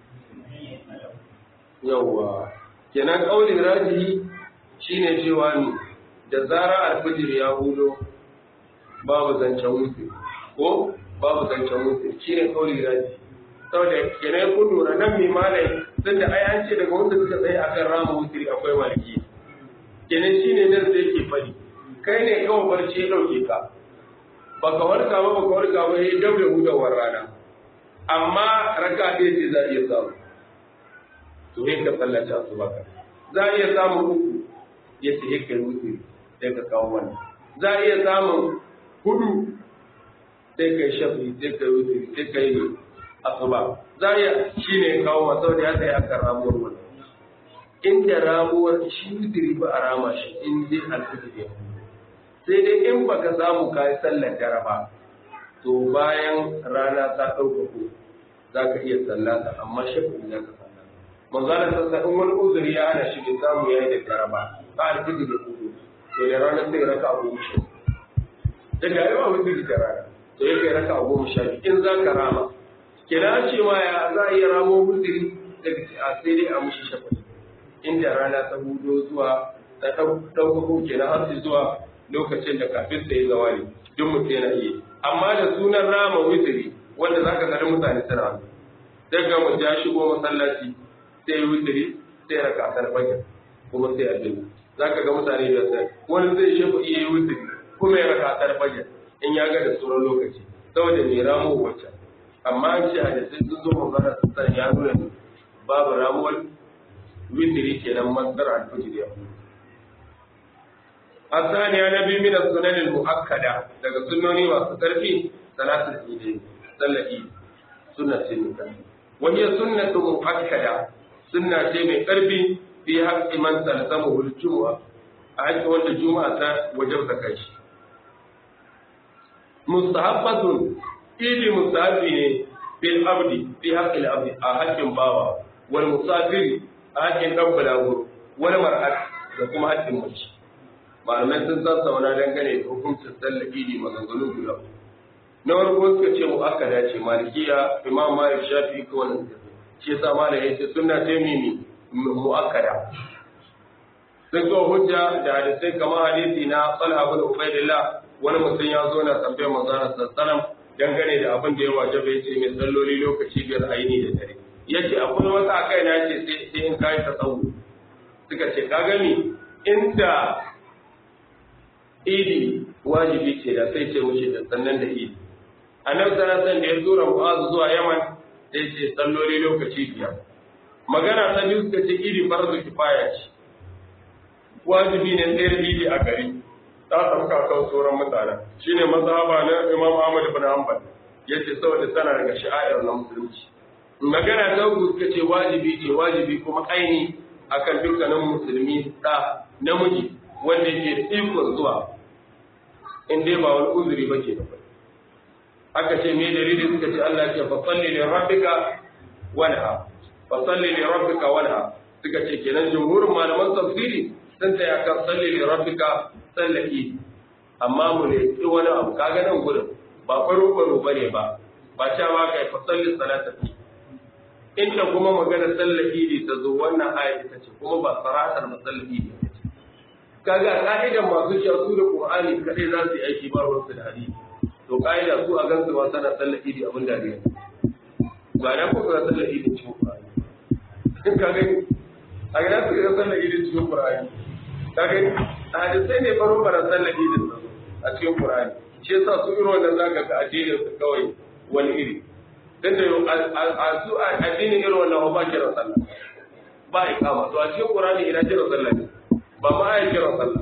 yauwa kenan ƙaunin rajihi shine cewa ne da zara alfijir ya hudo babu zancen wuce ko babu zancen wuce shi ne kauli raji saboda kenan kun lura nan mai malai tun da ai an ce daga wanda suka tsaye akan rama wutiri akwai maliki kenan shi ne nan sai ke fari kai ne kawai barci ya ɗauke ka baka warka ba baka warka ba ya daure hudawar rana amma raka ɗaya ce za a iya samu to sai ka tsallace a su baka za a iya samun uku ya ce kai wutiri sai ka kawo wannan za a iya samun hudu sai kai shafi sai kai wutiri sai kai asuba za ya shi ne kawo masu da ya tsaye akan ramuwar wani inda ramuwar shi wutiri ba a rama shi in dai alfijir ya sai dai in baka samu kayi sallar dare ba to bayan rana ta ɗaukako za ka iya sallata amma shafi za ka sallata manzana sassa in wani uzuri ya hana shi bai samu ya yi da dare ba ba alfijir ya kudu to da rana sai raka a goma sha daga yawa wutiri da rana to ya kai raka a goma sha in za ka rama kina ce ma ya za a iya ramo mutiri daga a sai dai a mushi shafa inda rana ta hudo zuwa ta ɗaukako kenan har zuwa lokacin da kafin sai zawali duk mutum yana iya amma da sunan rama wutiri wanda zaka ga mutane suna daga mu ya shigo masallaci sai wutiri sai raka ta fajr kuma sai a dinga zaka ga mutane da sai wani zai shafa iya wutiri kuma ya raka ta fajr in ya ga da sauran lokaci saboda mai ramo wacce amma an ce hadisai sun zo magana sassan ya nuna ne babu ramuwar witiri kenan masdar al-fajr ya asaniya na biyu min sunan al-muakkada daga sunnoni masu karfi salatul eid sallar eid sunna ce mai karfi wani sunnatu muakkada sunna ce mai karfi fi haqqi man talzamu al-jumu'a a haƙƙi wanda juma'a ta wajabta kai shi mustahabbatun idi musafi ne bil abdi fi haqqil abdi a haƙƙin bawa wal musafiri a haƙƙin dan balago wal mar'at da kuma haƙƙin mace malamai sun san sauna dangane da hukuncin sallar idi maganganu guda na farko suka ce mu'akkada ce malikiya imam malik shafi ko wannan shi yasa malam yace sunna ce mimi mu'akkada sun zo hujja da hadisai kamar hadisi na Talha bin Ubaidillah wani mutum ya zo na tambayar manzo Allah sallallahu dangane da abin da ya wajaba yace mai salloli lokaci biyar aini da dare yace akwai wata a kai na ce sai sai in kai ta tsawo suka ce ka gani inda idi wajibi ce da sai ce mushi da sannan da idi annabi sallallahu alaihi da ya tura mu'azu zuwa yaman sai ce salloli lokaci biyar magana ta biyu suka ce idi farzu kifaya ce wajibi ne tsayar idi a gari ta sauka kan sauran mutane shine mazhaba na Imam Ahmad ibn Hanbal yace saboda tana daga sha'air na musulunci magana ta uku suka ce wajibi ce wajibi kuma aini akan dukkanin musulmi da namiji wanda yake da ikon zuwa in dai ba wani uzuri ba ke da bai aka ce me dalili suka ce Allah ya ce fa salli li rabbika wanha fa salli li rabbika wanha suka ce kenan jumhurin malaman tafsiri sun tsaya kan salli li rabbika sallaki amma mu ne ki wani abu kaga nan gurin ba faro faro bane ba ba ta ma kai fa salli salata inda kuma magana sallaki ne ta zo wannan aya ta ce kuma ba saratar masallaki ne kaga ka'idan masu sha su da qur'ani kadai za su yi aiki ba ruwansu da hadisi to ka'ida su a gansu ba sana sallaki ne abin dariya ba na ko ga sallaki ne cikin qur'ani kaga a ga su ga sallaki ne cikin qur'ani kaga hadisai ne faro bara sallaki ne a cikin qur'ani shi yasa su irin wannan zaka ga addinin su kawai wani iri dan da a su addinin irin wannan ba kira sallah ba ikama to a cikin qur'ani ina kira sallah ne ba ma ya kira sallah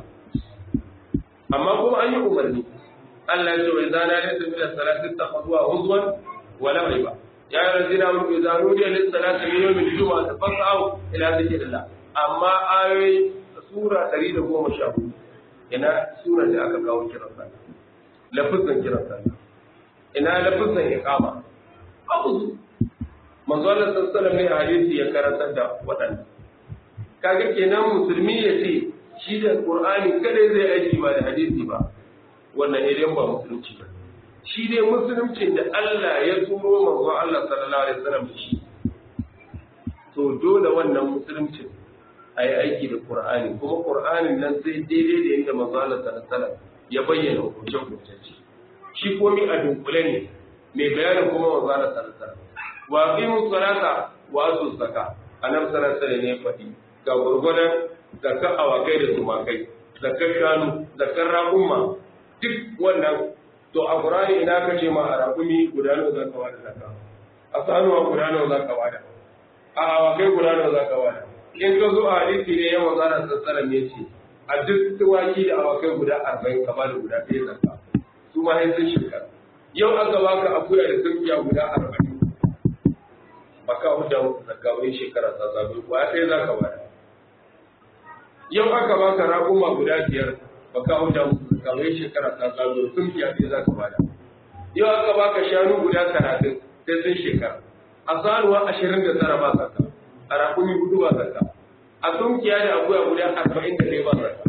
amma kuma an yi umarni Allah ya ce wa idza nadaytu ila salati takhudwa huzwan wa la riba ya ayyuhal ladina amanu idza nudiya lis salati min yawmil jumu'ati fas'au ila dhikrillah amma ayoyi sura 114 ina sura da aka kawo kiran sallah lafazin kiran sallah ina lafazin iqama abu manzo Allah sallallahu alaihi wasallam ne hadisi ya karantar da waɗannan kaga kenan musulmi ya ce shi da qur'ani kada zai aiki ba da hadisi ba wannan ne dai ba musulunci ba shi dai musulunci da Allah ya turo manzo Allah sallallahu alaihi wasallam shi to dole wannan musulunci ayi aiki da qur'ani kuma qur'anin nan sai daidai da yadda manzo Allah sallallahu alaihi wasallam ya bayyana hukuncin hukunci shi komi a dunkule ne mai bayanin kuma wa zara sarsa wa qimu salata wa atu zaka annabi sallallahu alaihi ne faɗi ga gurgurdan zakar awakai da tumakai zakar shanu zakar raƙumma duk wannan to a qur'ani ina kace ma a raƙumi guda nawa zaka wada zakka a sanuwa guda nawa zaka wada a awakai guda nawa zaka wada in ka zo a hadisi ne ya manzara sassara me ce a duk tuwaki da awakai guda arba'in ka bada guda ɗaya zakka su ma sun shekara yau aka baka akuya da tunkiya guda arba'in baka hudda zakka wani shekara ta zabe ba ɗaya za ka bada yau aka baka raƙuma guda biyar baka hudda zakka wani shekara ta zabe tunkiya ɗaya za ka bada yau aka baka shanu guda talatin sai sun shekara a sanuwa ashirin da tara ba zakka a raƙumi hudu ba zakka a tunkiya da akuya guda arba'in da ɗaya ba zakka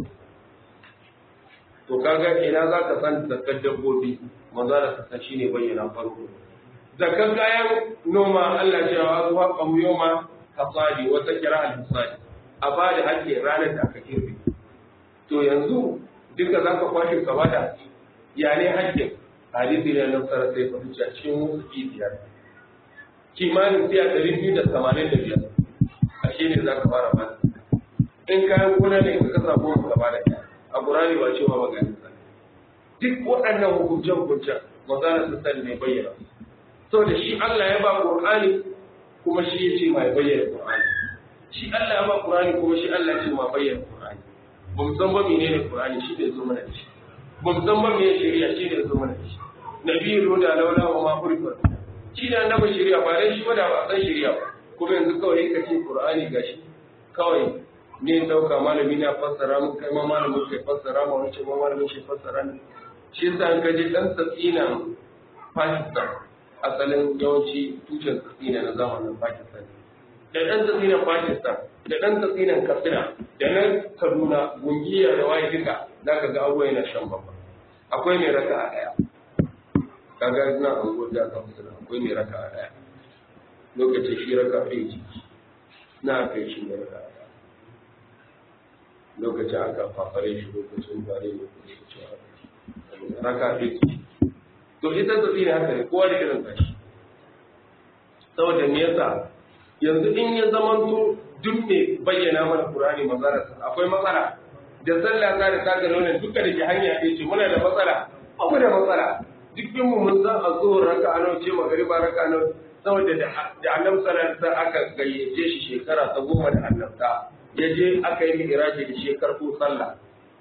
to kaga ina za ka san zakkar dabbobi manzo da sassa shine bayyana farko zakkar kayan noma Allah ya wa zuwa qamu yoma hasadi wata kira al-hasadi a ba da hakki ranar da aka kirbe to yanzu duka zaka kwashe ka bada ya ne hakkin hadisi ne na tsara sai fa tuci a cikin wasu biyar kimanin tiya ɗari biyu da tamanin da biyar a shi ne za ka fara ba in kayan gona ne ka kasa goma ka bada ɗaya a ƙurani ba cewa maganin sa duk waɗannan hukunce-hukuncen magana su sani mai bayyana so da shi Allah ya ba Qur'ani kuma shi ya ce mai bayyana Qur'ani shi Allah ya ba Qur'ani kuma shi Allah ya ce mai bayyana Qur'ani ba mu san ba menene Qur'ani shi ne zo mana da shi ba mu san ba menene shari'a shi ne zo mana da shi nabiyyu da laula wa ma furqa shi ne annabi shari'a ba dai shi ba da ba san shari'a ba kuma yanzu kawai ka ce Qur'ani gashi kawai ne dauka malami na fassara mun kai ma malamin kai fassara ma wani ce ma malamin shi fassara ne shi yasa an kaje dan tsatsinan Pakistan asalin yawanci tushen tsatsina na zamanin Pakistan da dan tsatsinan Pakistan da dan tsatsinan Katsina da nan Kaduna gungiya da waye duka zaka ga abuwa yana shan babba akwai mai raka a daya kaga ina an goda ka musulun akwai mai raka a daya lokacin shi raka a yi na kai shi mai raka a daya lokacin aka fafare shi lokacin bare lokacin raka ɗaya to ita ta tsina haka ne kowa da irin tashi saboda me yasa yanzu in ya zamanto duk mai bayyana mana Qur'ani mazararsa akwai matsala da sallah ta da taga launin duka da ke hanya ɗaya ce muna da matsala ba mu da matsala dukkan mu mun san a zuwa raka a ce magariba raka a saboda da annabi sallallahu alaihi wasallam aka gayyace shi shekara ta goma da annabta ya je aka yi mi'raji da shekar ko sallah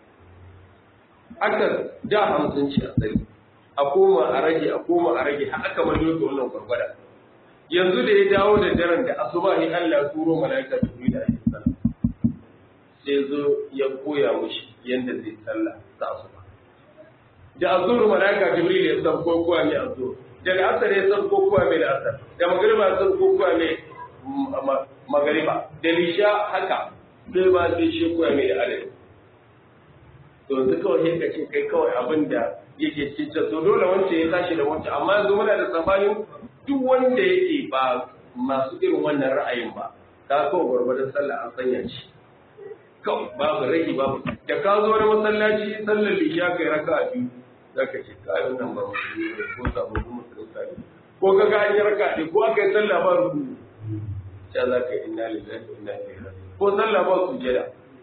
aka da hamsin ci a tsari a koma a rage a koma a rage har aka majo da wannan gwargwada yanzu da ya dawo da daren da asuba ne Allah ya turo malaika jibril da alaihi salam sai zo ya koya mushi yanda zai sallah ta asuba da azur malaika jibril ya san ko koya mai azur da asar ya san ko koya mai asar da magriba ya san ko koya mai magriba da lisha haka sai ba sai shi koya mai da adadi to yanzu kawai sai ka ce kai kawai abin da yake cikin to dole wance ya tashi da wance amma yanzu muna da sabanin duk wanda yake ba masu irin wannan ra'ayin ba ka kawai gwargwadon sallah an sanya shi kawai babu rage babu da ka zo wani masallaci sallar lishiya kai raka a biyu za ka ce ka yi nan ba ko sababbin musulunta ne ko ka ga an yi raka ne ko aka yi sallah ba rubu sai za ka yi inna lillahi wa inna ilaihi raji'un ko sallah ba sujada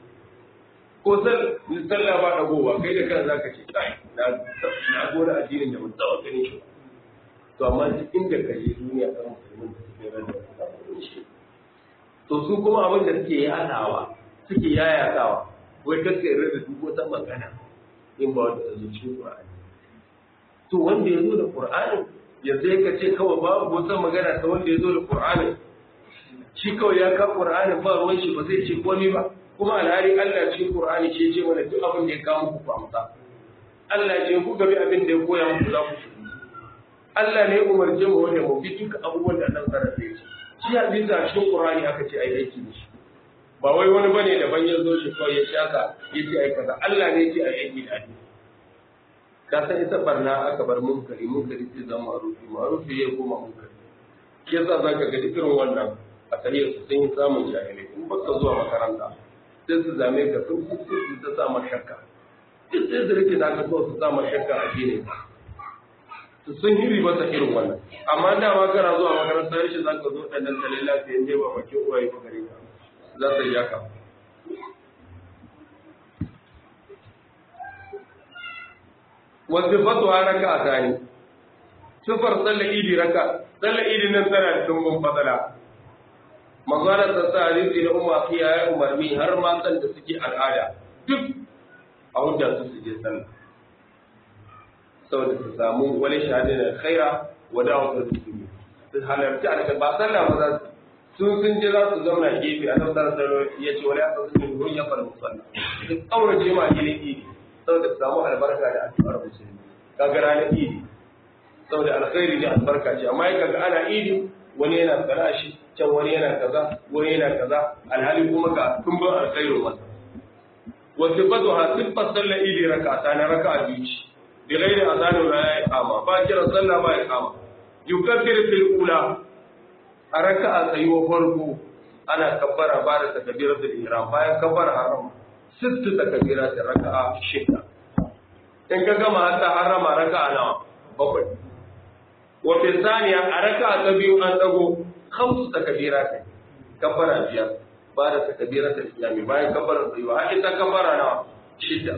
ko sallah ba dagowa kai da kan zaka ce kai na na gora addinin da mun tsawa ganin shi to amma duk inda ka je duniya kan musulmin da suke ran da shi to su kuma abin da suke yadawa suke yayatawa wai kake rada duk wata magana in ba wanda ta zo cikin Qur'ani to wanda ya zo da Qur'ani ya sai ka ce kawai babu wata magana ta wanda ya zo da Qur'ani shi kawai ya ka Qur'ani ba ruwan shi ba zai ce komai ba kuma alhali Allah cikin Qur'ani ce ce mana duk abin da ya kawo muku amsa Allah ce ku gabi abin da ya koya muku za ku Allah ne ya umarce mu wanda mu bi duka abubuwan da Allah sarrafa ya ce shi hadisi a cikin Qur'ani aka ce ai aiki da shi ba wai wani bane daban ya zo shi kawai ya shaka ya ce ai kaza Allah ne ya ce ai aiki da hadisi ka san ita barna aka bar munkari munkari sai zama ma'rufi ma'rufi ya koma munkari ke yasa zaka ga duk irin wannan a tarihi su sun yi samun jahilai in baka zuwa makaranta sai su zame ka sun su ta sa shakka duk sai su rike da ka so su sa shakka a shine sun hiri masa irin wannan amma da ma kana zuwa makarantar shi za ka zo ɗan nan tsalle lafiya ne ba bakin uwaye ba gare ka za ta yi haka wasu fatuwa raka a tani sufar tsalle idi raka tsalle idi nan tana da tumbin fatsala magana ta sa hadisi na umma fiya ya umarni har matan da suke al'ada duk a hujjar su su je sallah saboda su samu wani shahadin da khaira wa da'watul muslimin su halarci a ba sallah ba za su sun sun je za su zauna gefe a nan sallah ya ce wala ta sun ruwan ya fara musalla su kaurace ma gilin idi saboda su samu albarka da addu'ar musulmi kaga ranar idi saboda alkhairi ne albarka ce amma ya kaga ana idi wani yana kana shi can wani yana kaza wani yana kaza alhali kuma ga tumbin alkhairu masa wa sifatu ha sifat sallar idi raka'ata na raka'a biyu ce bi ghairi azan wa ya iqama ba kira sallah ba iqama yukabbir fil ula a raka'a tsayuwa farko ana kabbara ba da takbiratul ihram bayan kabbara haram sittu takbiratul raka'a shida in ka gama ta harama raka'a nawa bakwai wa fi thaniya a raka'a ta biyu an dago khamsu takbiratul kabbara biyar ba da takbiratul islami bayan kabbara tsayuwa har ita kabbara nawa shida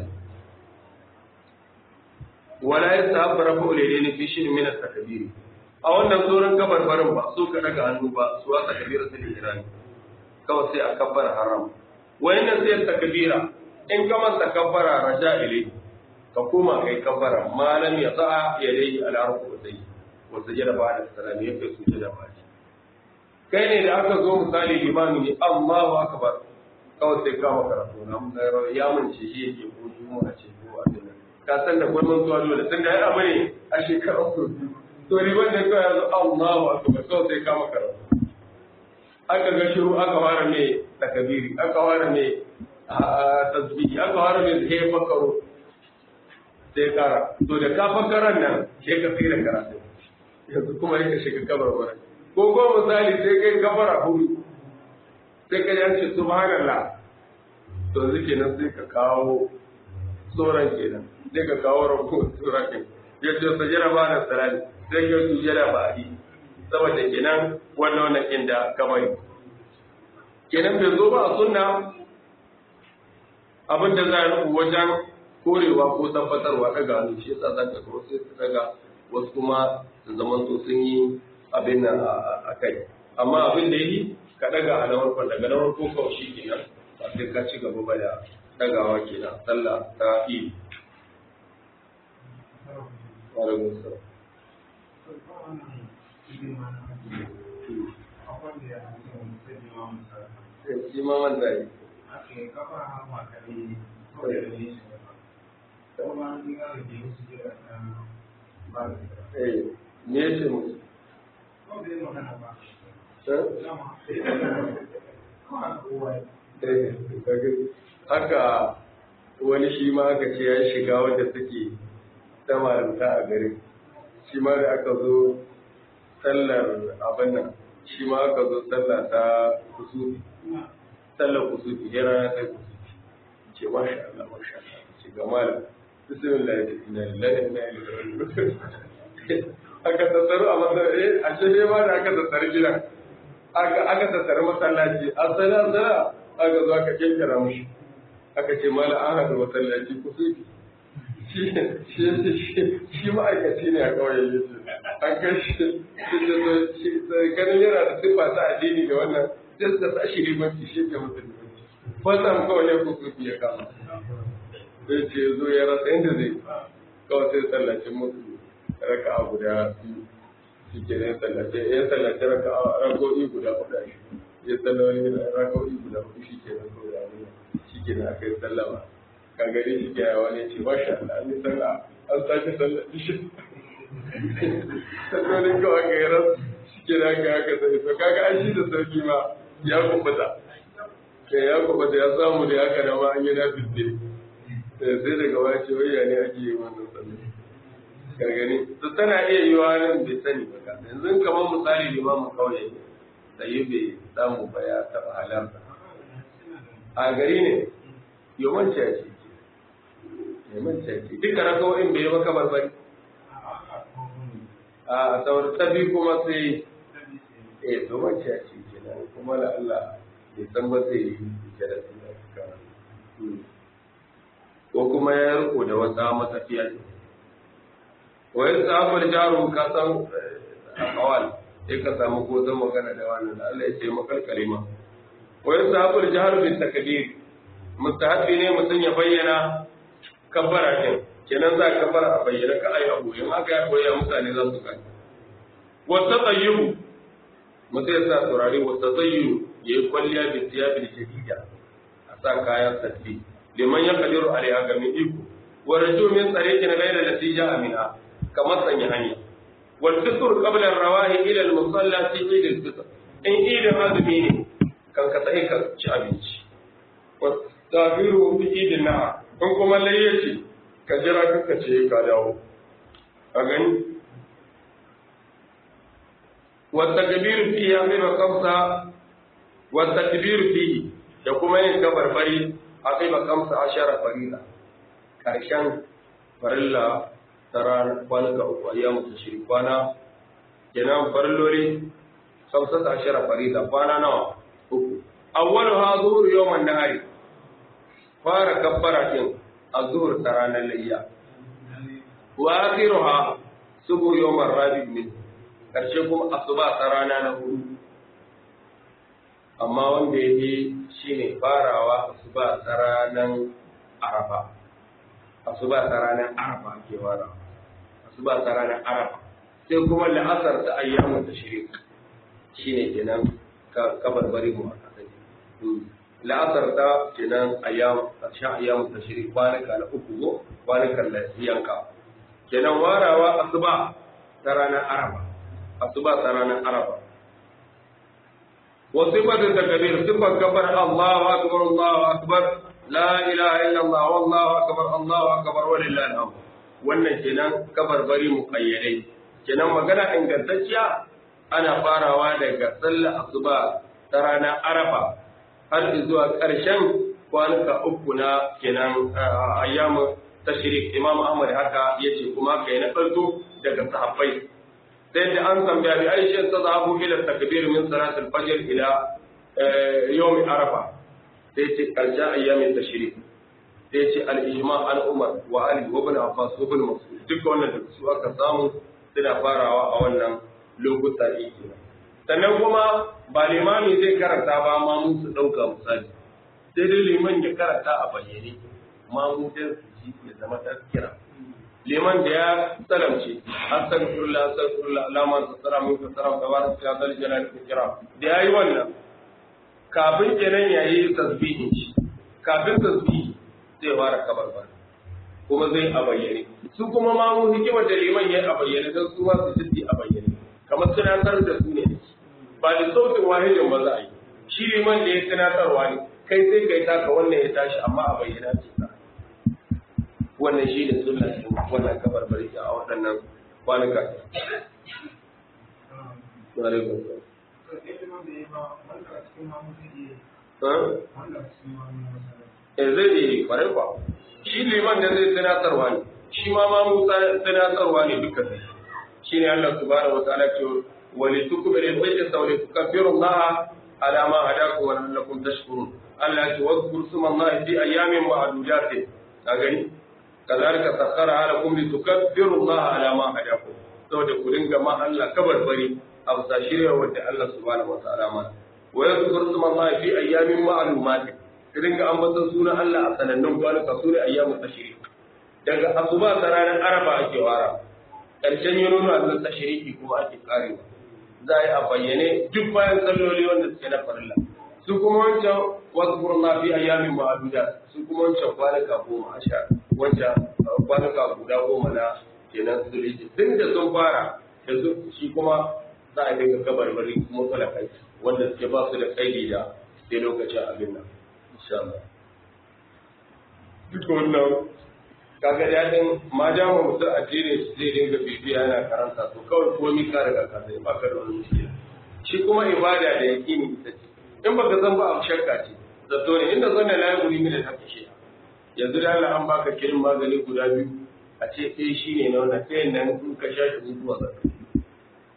wala yastahabbu rafu al-yadayn fi shay'in min at-takbir a wannan sauran kabarbarin ba su ka daga hannu ba su wasa kabiratul ihram kawai sai a kabbara haram wayannan sai takbira in ka manta kabbara raja ilai ka koma kai kabbara malam ya sa'a ya dai ala rukutai wa sujada ba da salami ya kai sujada ba kai ne da aka zo misali limami ne Allahu akbar kawai sai kama karatu na ya mance shi yake ko juma'a ce ko abin ka san da gwamnan zuwa dole tun da ya abu ne a shekarar su to riban da kawai yanzu Allahu akbar kawai sai kama karatu aka ga shiru aka fara mai takabiri aka fara mai tasbihi aka fara mai sai fakaro sai kara to da ka fakaran nan sai ka tsira karatu yanzu kuma yake shiga kabar wani ko ko misali sai kai kabara hudu sai ka yanci subhanallah to yanzu kenan sai ka kawo tsoron kenan sai ka kawo rabu tsoron kenan ya ce sajira ba na sarari sai ka sujada ba a yi saboda kenan wannan wannan inda kamar kenan bai zo ba a sunna abin da za a rubu wajen korewa ko tabbatarwa daga hannu shi yasa za ka kawo sai su daga wasu kuma su zama so sun yi abin nan a kai amma abin da yi ka daga a na farkon daga na farko kawai shi kenan ba sai ka ci gaba ba da dagawa kenan sallah ta yi Walaikun salam. Shi ma man da yi. Eh, me ya ce musu? Haka wani shi ma aka ce ya shiga wanda suke ta malamta a garin shi ma da aka zo sallar abin nan shi ma aka zo sallar ta kusufi sallar kusufi ya rana ta kusufi ce masha Allah masha Allah ce ga malam bismillah inna lillahi wa inna ilaihi raji'un aka tattaru a masallaci a ce ne ma da aka tattaru gidan aka aka tattaru masallaci asala asala aka zo aka kirkira mushi aka ce malam an haɗu masallaci kusufi shi ma'aikaci ne a kawai ya ce an kashi ganin yana da siffa ta addini da wannan sai suka sa shi limanci shi ke mutum limanci fasan kawai ya kusurfi ya kama zai ce zo ya rasa inda zai kawai sai tsallacin mutu raka a guda biyu shi ke ne tsallace ya tsallace raka a rako'i guda hudu shi ya tsallace rako'i guda hudu shi ke nan kawai da shi ke nan aka yi sallama ka gani shi ke yawa ne ce masha Allah an yi sallah an sake sallah shi sallolin kawai ga yaran shi ke nan ga haka sai to kaga an shi da sauki ma ya kubuta kai ya kubuta ya samu da haka da ma an yi na fitte sai daga wani ce wai ya ne ake yi wannan sallah ka gani to tana iya yi wa nan bai sani ba ka yanzu kamar misali limamin kauye sai bai samu ba ya taɓa halarta a gari ne yawanci a ce yawanci a ce duka rakawoyin bai yi maka barbari a saboda ta biyu kuma sai eh to wacce a ce kenan kuma da Allah ya san ba zai yi da su ko kuma ya riko da wata matafiya ce wa yin sahabar jarum ka san a kawal sai ka samu ko zan magana da wannan Allah ya ce makalkale ma wa yin sahabar jihar bin takabir mustahabi ne mutum ya bayyana kabbara din kenan za ka fara a bayyana ka ai abu in aka ya koya mutane za su gani wa tatayyubu mutum ya sa turare wa tatayyubu yayi kwalliya bi tiyabil jadida a sa kayan sabbi liman ya kadiru alaiha ga mai iko wa raju min tsariqin ghayra natija amina kamar sanya hanya wal fitr qabla ar-rawahi ila al-musalla fi eid al-fitr in eid azumi ne kan ka sai ka ci abinci wa tabiru fi eid na in kuma layyaci ka jira kanka ce ka dawo a gani wa takbir fi yamir kamsa wa takbir fi da kuma yin kabarbari aqiba kamsa ashara farila karshen farilla tara kwana ga uku ayyamu tashrik kwana kenan farilloli kamsa ashara farila kwana nawa uku awwalu ha zuhur yawman nahari fara kabbara din azhur ta ranar layya wa akhiruha subu yawman rabi min karshe kuma asuba ta rana na hudu amma wanda ya fi shi ne farawa asuba ta ranar arafa asuba ta ranar arafa ake farawa asuba ta ranar arafa sai kuma la'asar ta ayyamun ta shirin shi ne kenan kabar bari mu a kasai la'asar ta kenan ƙarshen ayyamun ta shirin kwanuka na uku go kwanukan da yanka kenan warawa asuba ta ranar arafa asuba ta ranar arafa وصفة التكبير صفة كبر الله أكبر الله أكبر لا إله إلا الله والله أكبر الله أكبر ولله الحمد wannan kenan kabar bari muƙayyadai kenan magana ingantacciya ana farawa daga sallar asuba ta ranar arafa har zuwa ƙarshen kwanuka uku na kenan ayyamu tashrik imam ahmad haka yace kuma kai na farko daga sahabbai sai da an tambaya bi aisha ta zahabu ila takbir min salat al-fajr ila yawm arafa sai ce karshe ayyamin tashrik sai ce al-ijma al umar wa ali wa ibn abbas wa ibn mas'ud duka wannan da su aka samu suna farawa a wannan lokuta ne sannan kuma ba limami zai karanta ba ma mu su dauka misali sai dai liman ya karanta a bayyane ma mu dan su ji ya zama tazkira liman da ya salamce astaghfirullah astaghfirullah alama tsara mun ka tsara tabarak ya zal jalal ikram da yayi wannan kafin kenan yayi tasbihin shi kafin tasbihi zai fara kabarbar kuma zai a bayyane su kuma ma mu hikimar da liman yayi a bayyane dan su ma su jiddi a bayyane kamar tunatar da su ne ba da sautin wahidin ba za a yi shi liman da ya tunatarwa ne kai sai kai taka wannan ya tashi amma a bayyana ce ta wannan shi ne sunna shi wannan kabar bari a waɗannan kwanuka Eh zai yi kwarai kwa shi liman da zai tunatarwa ne shi ma ma mu tunatarwa ne duka shi ne Allah subhanahu wa ta'ala ce wa li tukmilu al-hajja wa li tukabbiru Allah ala ma hadakum wa la'allakum tashkurun Allah ya ce wa zkuru sma Allah fi ayyamin ma'dudatin ka gani kazalika sakhara lakum litukabbiru Allah ala ma hadakum saboda ku dinga ma Allah kabarbari a bisa shirya wanda Allah subhanahu wataala ma wa yadhkuru isma Allah fi ayyamin ma'lumat ku dinga ambaton sunan Allah a sanannun kwanuka sunan ayyamu tashrik daga asuba ta ranar arafa ake wara karshen yin nuna Allah tashriki kuma ake karewa za a yi a bayyane duk bayan salloli wanda suke na farilla su kuma wancan wasu Allah fi ayyamin ma'aduda su kuma wancan kwanuka goma a sha wancan kwanuka guda goma na kenan suliji tun da sun fara yanzu shi kuma za a dinga kabarbari kuma kai wanda suke ba su da kaidi da sai lokacin abin nan insha Allah duk wannan kaga dadin ma ja mu mutum addini zai dinga bibiya yana karanta to kawai komai ka riga ka sai ba ka da wani mushkila shi kuma ibada da yaqini ita ce in baka san ba abu shakka ce zato ne inda zanna la yuri min al-haqqi shi yanzu da Allah an baka kirin magani guda biyu a ce ɗaya shi ne na wannan ɗayan nan in ka sha shi mutuwa za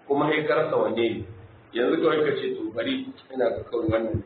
kuma sai ka rasa wanne ne yanzu kawai ka ce to bari ina ga kawai wannan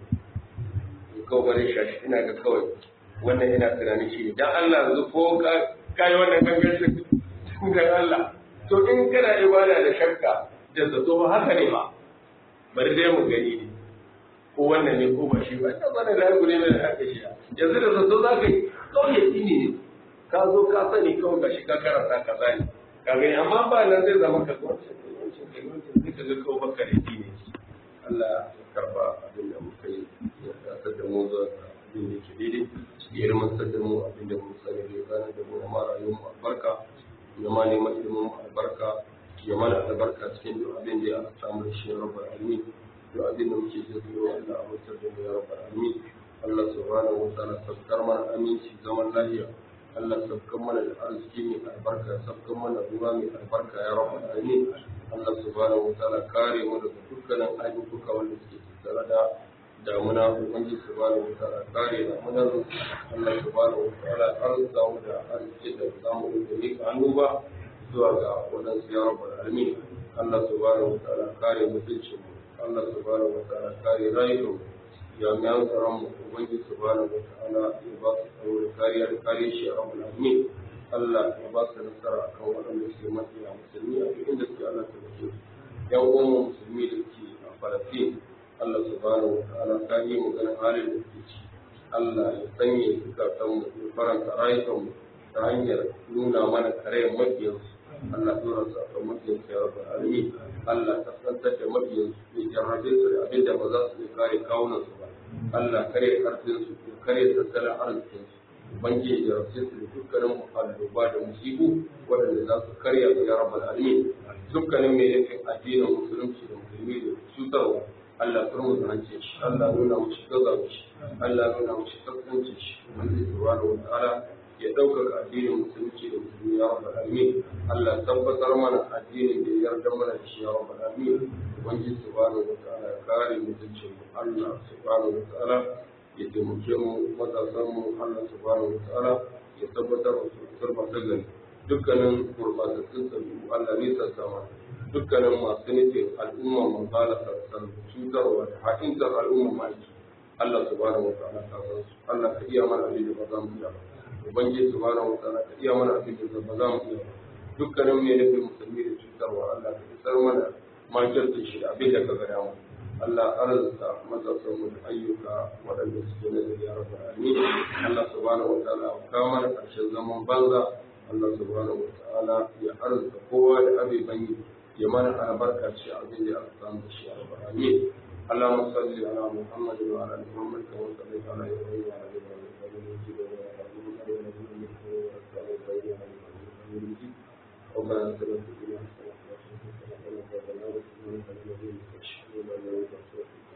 kawai bari shashi ina ga kawai wannan ina tunanin shi ne dan Allah yanzu ko ka kai wannan gangancin dan Allah to in kana ibada da shakka da zato ba haka ne ba bari dai mu gani ne ko wannan ne ko ba shi ba ita bane da gure ne da aka shi yanzu da zato za ka yi kawai ya ne ka zo ka sani kawai ga shi ka karanta ka zani ka gani amma ba nan zai zama ka zo wancan kai wancan zai ka ga kawai baka da ne Allah ya karba abin da muka yi ya tsaka da mu zuwa abin da ke daidai ya ilmantar da mu abin da mu sani da ya gane da mu na mara yin mu albarka ya ma neman ilimin mu albarka ya mana albarka cikin duk abin da ya samu shi ya rabar alamin duk abin da muke jin tsoro Allah a mutar da mu ya rabar alamin Allah subhanahu wa ta'ala sabkar mana aminci zaman lafiya Allah sabkar mana da arziki mai albarka sabkar mana ruwa mai albarka ya rabar alamin Allah subhanahu wa ta'ala kare mu daga dukkanin ayyuka wanda suke tattare da damuna ubangiji subhanahu wa ta'ala kare damunar Allah subhanahu wa ta'ala arzuta mu da arziki da zamu da mika hannu ba zuwa ga waɗansu ya rabbal alamin Allah subhanahu wa ta'ala kare mutuncin mu Allah subhanahu wa ta'ala kare rayuwar mu jami'an tsaron mu ubangiji subhanahu wa ta'ala ya ba su tsaro da kariya da kare shi ya rabbal alamin Allah ya ba su nasara akan waɗanda suke mafiya musulmi a duk inda suke Allah ta mutu yan uwan musulmi da suke a Falastin Allah subhanahu wa ta'ala ka yi mu ganin halin da suke ci Allah ya sanya zukatan mu ya faranta rayukan mu ta hanyar nuna mana karayen mabiyansu Allah tura su a mabiyan su ya rabu alami Allah ta santar da mabiyan su ya jarrabe su da abin da ba za su iya kare kawunan su ba Allah kare karfin su ya kare tattalin arzikin su banke ya jarrabe su da dukkanin alluba da musibu waɗanda za su karya su ya rabu alami dukkanin mai nufin addinin musulunci da musulmi da cutarwa Allah turmu da hancin shi Allah nuna mu shi gaza mu shi Allah nuna mu shi kaskancin shi wanda ya subhanahu wa ta'ala ya ɗaukaka addinin musulunci da musulmi ya rabbal alamin Allah tabbatar mana addinin da ya yarda mana da shi ya rabbal alamin ubangiji subhanahu wa ta'ala ya kare mutuncin mu Allah subhanahu wa ta'ala ya taimake mu matasan mu Allah subhanahu wa ta'ala ya tabbatar da su turba ta gani dukkanin gurbatattun sabi'u Allah ne sa sama dukkanin masu nufin al'umma mu bala sassan cutarwa da haƙintar al'umma maki Allah subhanahu wa ta'ala ka san su Allah ka iya mana abin da ba za mu iya ba ubangiji subhanahu wa ta'ala ka iya mana abin da ba za mu iya ba dukkanin mai nufin musulmi da cutarwa Allah ka isar mana makircin shi da abin da ka ga damu Allah arzuta matasan mu da ayyuka waɗanda suke na da ya rabu alamin Allah subhanahu wa ta'ala ka mana ƙarshen zaman banza Allah subhanahu wa ta'ala ya arzuta kowa da abin banyi ya mana albarka ce abin da aka samu da shi a rabu alamin اللهم صل على محمد وعلى ال محمد كما صليت على ابراهيم وعلى ال ابراهيم ربنا اتنا في الدنيا حسنه وفي الاخره حسنه وقنا عذاب النار